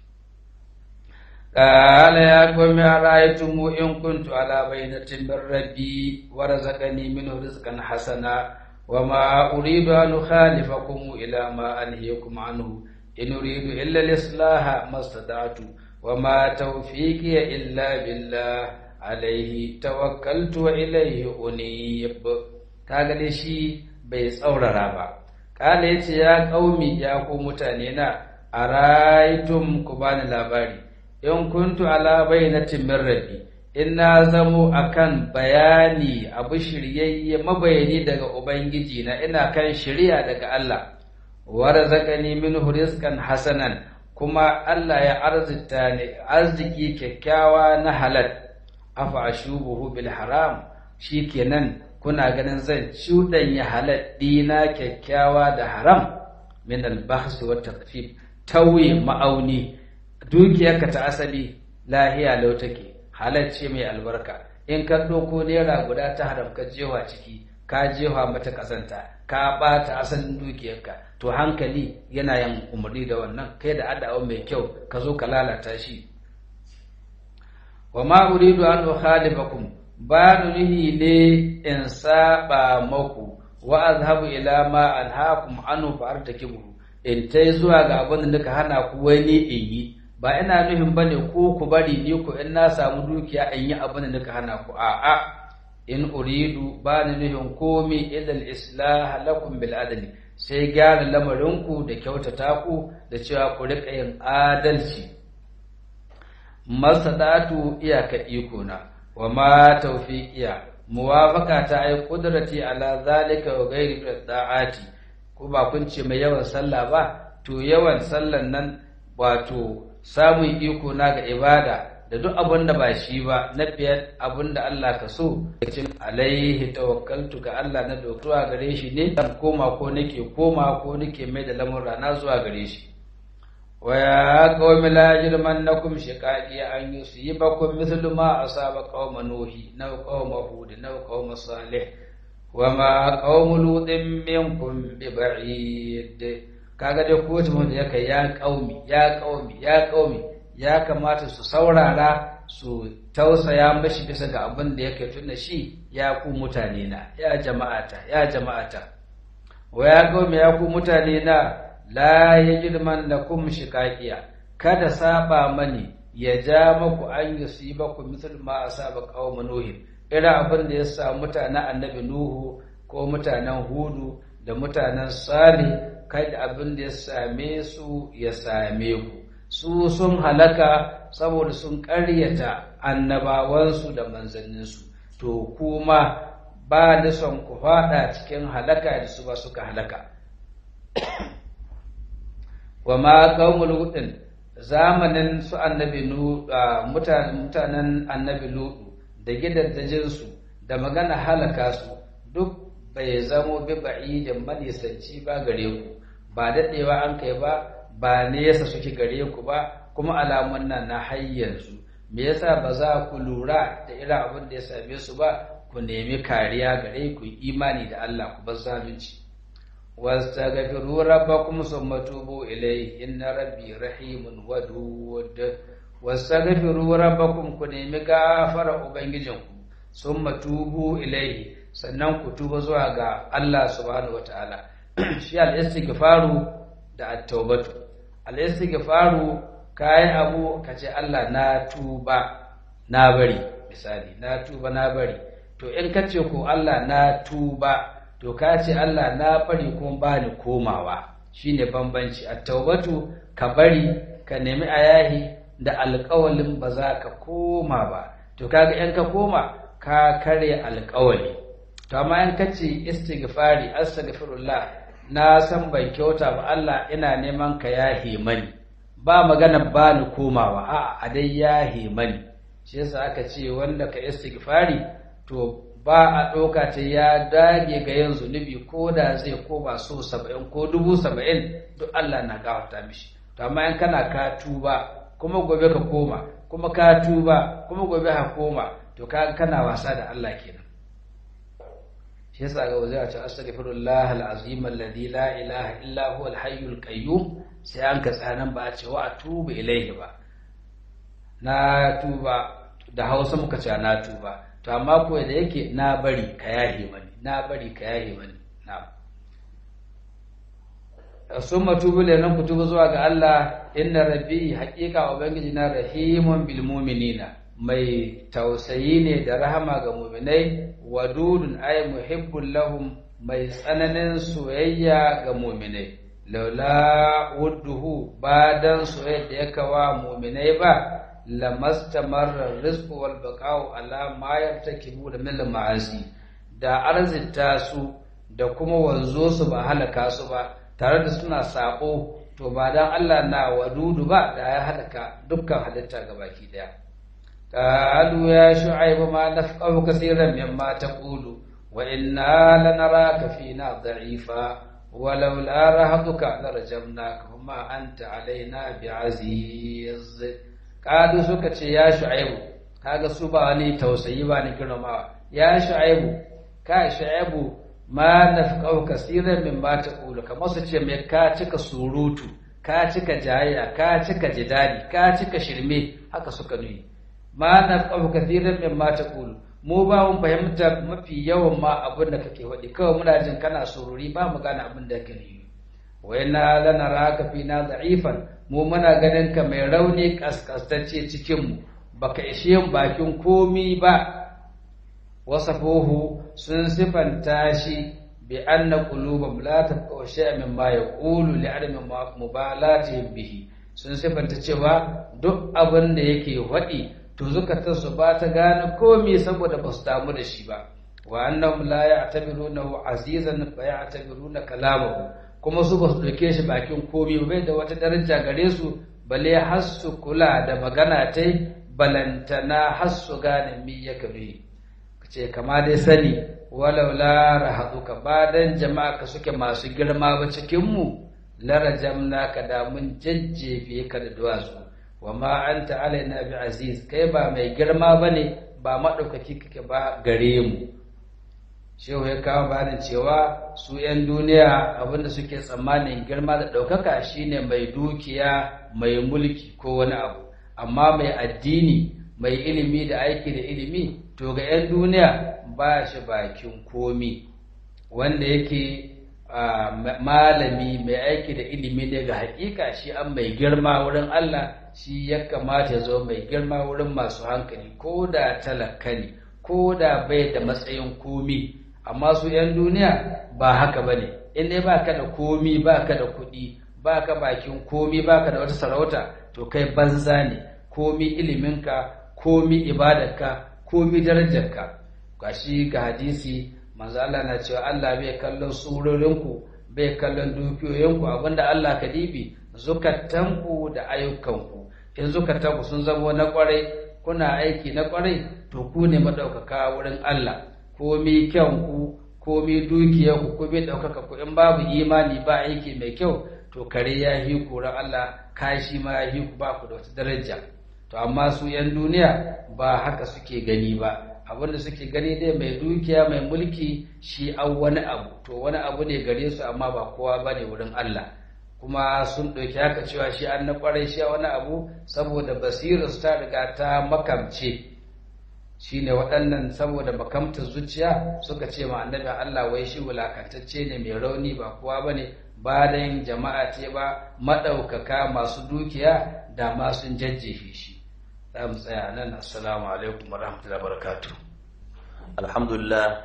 قال يا قوم أرأيتم إن كنت على بينة من ربي ورزقني منه رزقا حسنا وما أريد أن أخالفكم إلى ما أنهيكم عنه إن أريد إلا الإصلاح ما استطعت وما توفيقي إلا بالله عليه توكلت وإليه أنيب kaga dai shi bai tsaurara ba kala yace ya kaumi ya ku mutane na araitum ku bani labari in kuntu ala bayyinatin min rabbi in na zamo akan bayani abu shiryayye mabayani daga ubangiji na ina kan shirya daga Allah wa razaqani minhu rizqan hasanan kuma Allah ya arzita ni arziki kyakkyawa na halal afa ashubuhu bil haram shikenan kuna ganin zan ya halal dina kyakkyawa da haram min al bahs wa taqfif tawi ma'auni dukiyarka ta asali lahiya lau take halacce mai albarka in ka ɗauko naira guda ta haram ka jewa ciki ka jewa mata kasanta ka ɓata asalin dukiyarka to hankali yana yin umarni da wannan kai da adawa mai kyau ka zo ka lalata shi wa ma uridu an ukhalifakum ba nuhi ne in saba maku wa azhabu ila ma anhaakum anhu fa artakibu in tai zuwa ga abin da nika hana ku wani in yi ba ina nufin bane ko ku bari ni ku in na samu dukiya in yi abin da nika hana ku a'a in uridu ba ni nufin komi illa al-islah lakum bil adli sai gyara lamarinku da kyautata ku da cewa ku rika yin adalci masadatu iyaka iko na wa ma tawfiqiya muwafaqa ta ai qudrati ala zalika wa ghairi da'ati ko ba kun ce mai yawan sallah ba to yawan sallan nan wato samun iko na ga ibada da duk abin da ba shi ba na biyar abin da Allah ka so cin alaihi tawakkaltu ga Allah na dokuwa gare shi ne dan koma ko nake koma ko nake mai da lamurra na zuwa gare shi wa ya qaumi la yajrimannakum shiqaqi an yusibakum mithlu ma asaba qauma nuhi na qauma hud na qauma salih wa ma qaumu lutin minkum bi ba'id kaga dai ko mutum ya kai ya qaumi ya qaumi ya qaumi ya kamata su saurara su tausaya mashi bisa ga abin da yake tuna shi ya ku mutane na ya jama'ata ya jama'ata wa ya qaumi ya ku mutane na la yajriman lakum shiqaqiya kada saba mani ya ja maku an yusibaku misal ma asaba qaum nuhin irin abin da ya samu mutanen annabi nuhu ko mutanen hudu da mutanen salih kai da abin da ya same su ya same ku su sun halaka saboda sun ƙaryata annabawansu da manzanninsu to kuma ba ni son ku faɗa cikin halaka da su ba suka halaka wa ma qaumul hudin zamanin su annabi nu mutanen annabi ludu da gidaddajinsu da magana halaka su duk bai zamo bi ba'idin manisanci ba gare ku ba daɗewa an kai ba ba nesa suke gare ku ba kuma alamun nan na hayyansu me yasa ba za ku lura da irin abin da ya same su ba ku nemi kariya gare ku imani da Allah ku bar zalunci wastaghfiru rabbakum thumma tubu ilayhi inna rabbi rahimun wadud wastaghfiru rabbakum ku nemi gafara ubangijinku thumma tubu ilayhi sannan ku tuba zuwa ga Allah subhanahu wataala shi al-istighfaru da at-taubatu al-istighfaru kai abu kace Allah na tuba na bari misali na tuba na bari to in kace ko Allah na tuba to kace Allah na bari kuma bani komawa shine bambanci at-taubatu ka bari ka nemi ayahi da alƙawalin ba za ka koma ba to kaga in ka koma ka kare alƙawali to amma in kace istighfari astaghfirullah na san ban kyauta ba Allah ina neman ka yahe mani ba magana ba ni komawa a a dai yahe mani shi yasa aka ce wanda ka istighfari to ba a ɗauka ta ya dage ga yin zunubi ko da zai koma so saba'in ko dubu saba'in duk Allah na gafarta mishi to amma in kana ka tuba kuma gobe ka koma kuma ka tuba kuma gobe ka koma to ka kana wasa da Allah kenan shi yasa ga wazai a ce astaghfirullah alazim alladhi la ilaha illa huwa alhayyul qayyum sai an ka tsanan ba a ce wa atubu ilaihi ba na tuba da Hausa muka ce na tuba to amma ko da yake na bari ka yahe mani na bari ka yahe mani na'am summa tubu nan ku tuba zuwa ga Allah inna rabbi haqiqa ubangiji na rahimun bil mu'minina mai tausayi ne da rahama ga mu'minai wadudun ay muhibbul lahum mai tsananin soyayya ga mu'minai laula wudduhu badan soyayya da yaka wa mu'minai ba lamastamarra rizqu wal baqa'u ala ma yartakibu da min ma'asi da arzita su da kuma wanzo su ba halaka su ba tare da suna sako to ba dan Allah na wadudu ba da ya halaka dukkan halitta gabaki daya qalu ya shu'aib ma nafqahu kaseeran mimma taqulu wa inna lanaraka fina da'ifa ولولا رهطك لرجمناك وما أنت علينا بعزيز kadu suka ce ya shu'aibu kaga su ba wani tausayi ba ni girmamawa ya shu'aibu ka shu'aibu ma nafqahu kaseeran min ma taqulu kamar su ce mai ka cika surutu ka cika jayya ka cika jidali ka cika shirme haka suka nuni ma nafqahu kaseeran min ma taqulu mu ba mun fahimta mafi yawan ma abin da kake faɗi kawai muna jin kana sururi ba mu gane abin da kake nufi wa inna lanaraka fina da'ifan mu muna ganin ka mai rauni kaskastacce cikin mu baka ishe bakin komi ba wasafuhu sun sifanta shi bi anna qulubam la tafqahu shay'an mimma yaqulu li adami mubalatihim bihi sun sifanta cewa duk abin da yake faɗi to zukatansu ba ta gane komi saboda ba su damu da shi ba wa annahum la ya'tabirunahu azizan fa ya'tabiruna kalamahu kuma su ba su ɗauke shi bakin komi bai da wata daraja gare su bale har su kula da magana ta balantana har su gane mi ya kabe ce kama dai sani walau la rahaduka ba dan jama'a ka suke masu girma ba cikin mu larajamna ka da mun jajjefe ka da duwatsu wa ma anta alaina bi aziz kai ba mai girma bane ba madaukaki kake ba gare mu shehu ya kawo bayanin cewa su 'yan duniya abinda suke tsammanin girma da ɗaukaka shine mai dukiya mai mulki ko wani abu amma mai addini mai ilimi da aiki da ilimi to ga 'yan duniya ba shi bakin komi wanda yake malami mai aiki da ilimi ne ga hakika shi an mai girma wurin Allah shi ya kamata ya zo mai girma wurin masu hankali ko da talaka ne ko da bai da matsayin komi amma su 'yan duniya ba haka ba ne in dai ba ka da komi ba ka da kuɗi ba ka bakin komi ba ka da wata sarauta to kai banza ne komi iliminka komi ibadarka komi darajarka gashi ga hadisi manzo Allah na cewa Allah bai kallon surorinku bai kallon dukiyoyinku abinda Allah ka dibi zukatanku da ayyukanku in zukatanku sun zama na kwarai kuna aiki na kwarai to ku ne madaukaka wurin Allah komi kyanku komi dukiyarku ko bai daukaka ku in babu imani ba aiki mai kyau to kare ya hi ku ran Allah kashi ma ya hi ku ba ku da wata daraja to amma su yan duniya ba haka suke gani ba abinda suke gani dai mai dukiya mai mulki shi an wani abu to wani abu ne gare su amma ba kowa ba ne wurin Allah kuma sun ɗauki haka cewa shi an na ƙwarai shi wani abu saboda basirarsu ta riga ta makamce shi ne waɗannan saboda makamtar zuciya suka ce ma annabin Allah wai shi wulakantacce ne mai rauni ba kowa ba ne ba da yin jama'a ce ba maɗaukaka masu dukiya da ma sun jajjefe shi za mu tsaya nan assalamu alaikum wa rahmatullahi barakatu alhamdulillah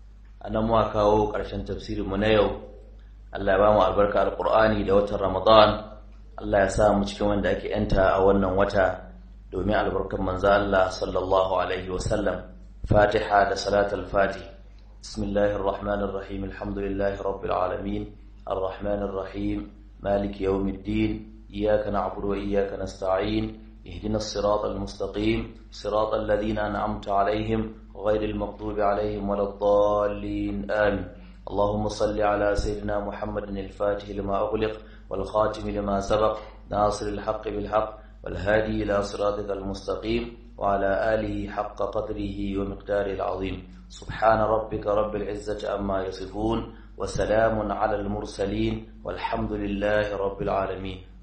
a nan muka kawo ƙarshen tafsirinmu na yau Allah ya ba mu albarka alƙur'ani da watan ramadan Allah ya sa mu cikin wanda ake yanta a wannan wata domin albarkar manzo Allah sallallahu alaihi wasallam fatiha da salatul fatih bismillahir rahmanir rahim alhamdulillahi rabbil alamin arrahmanir rahim maliki yawmiddin iyyaka na'budu wa iyyaka nasta'in اهدنا الصراط المستقيم صراط الذين أنعمت عليهم غير المغضوب عليهم ولا الضالين آمين اللهم صل على سيدنا محمد الفاتح لما أغلق والخاتم لما سبق ناصر الحق بالحق والهادي إلى صراطك المستقيم وعلى آله حق قدره ومقداره العظيم سبحان ربك رب العزة أما يصفون وسلام على المرسلين والحمد لله رب العالمين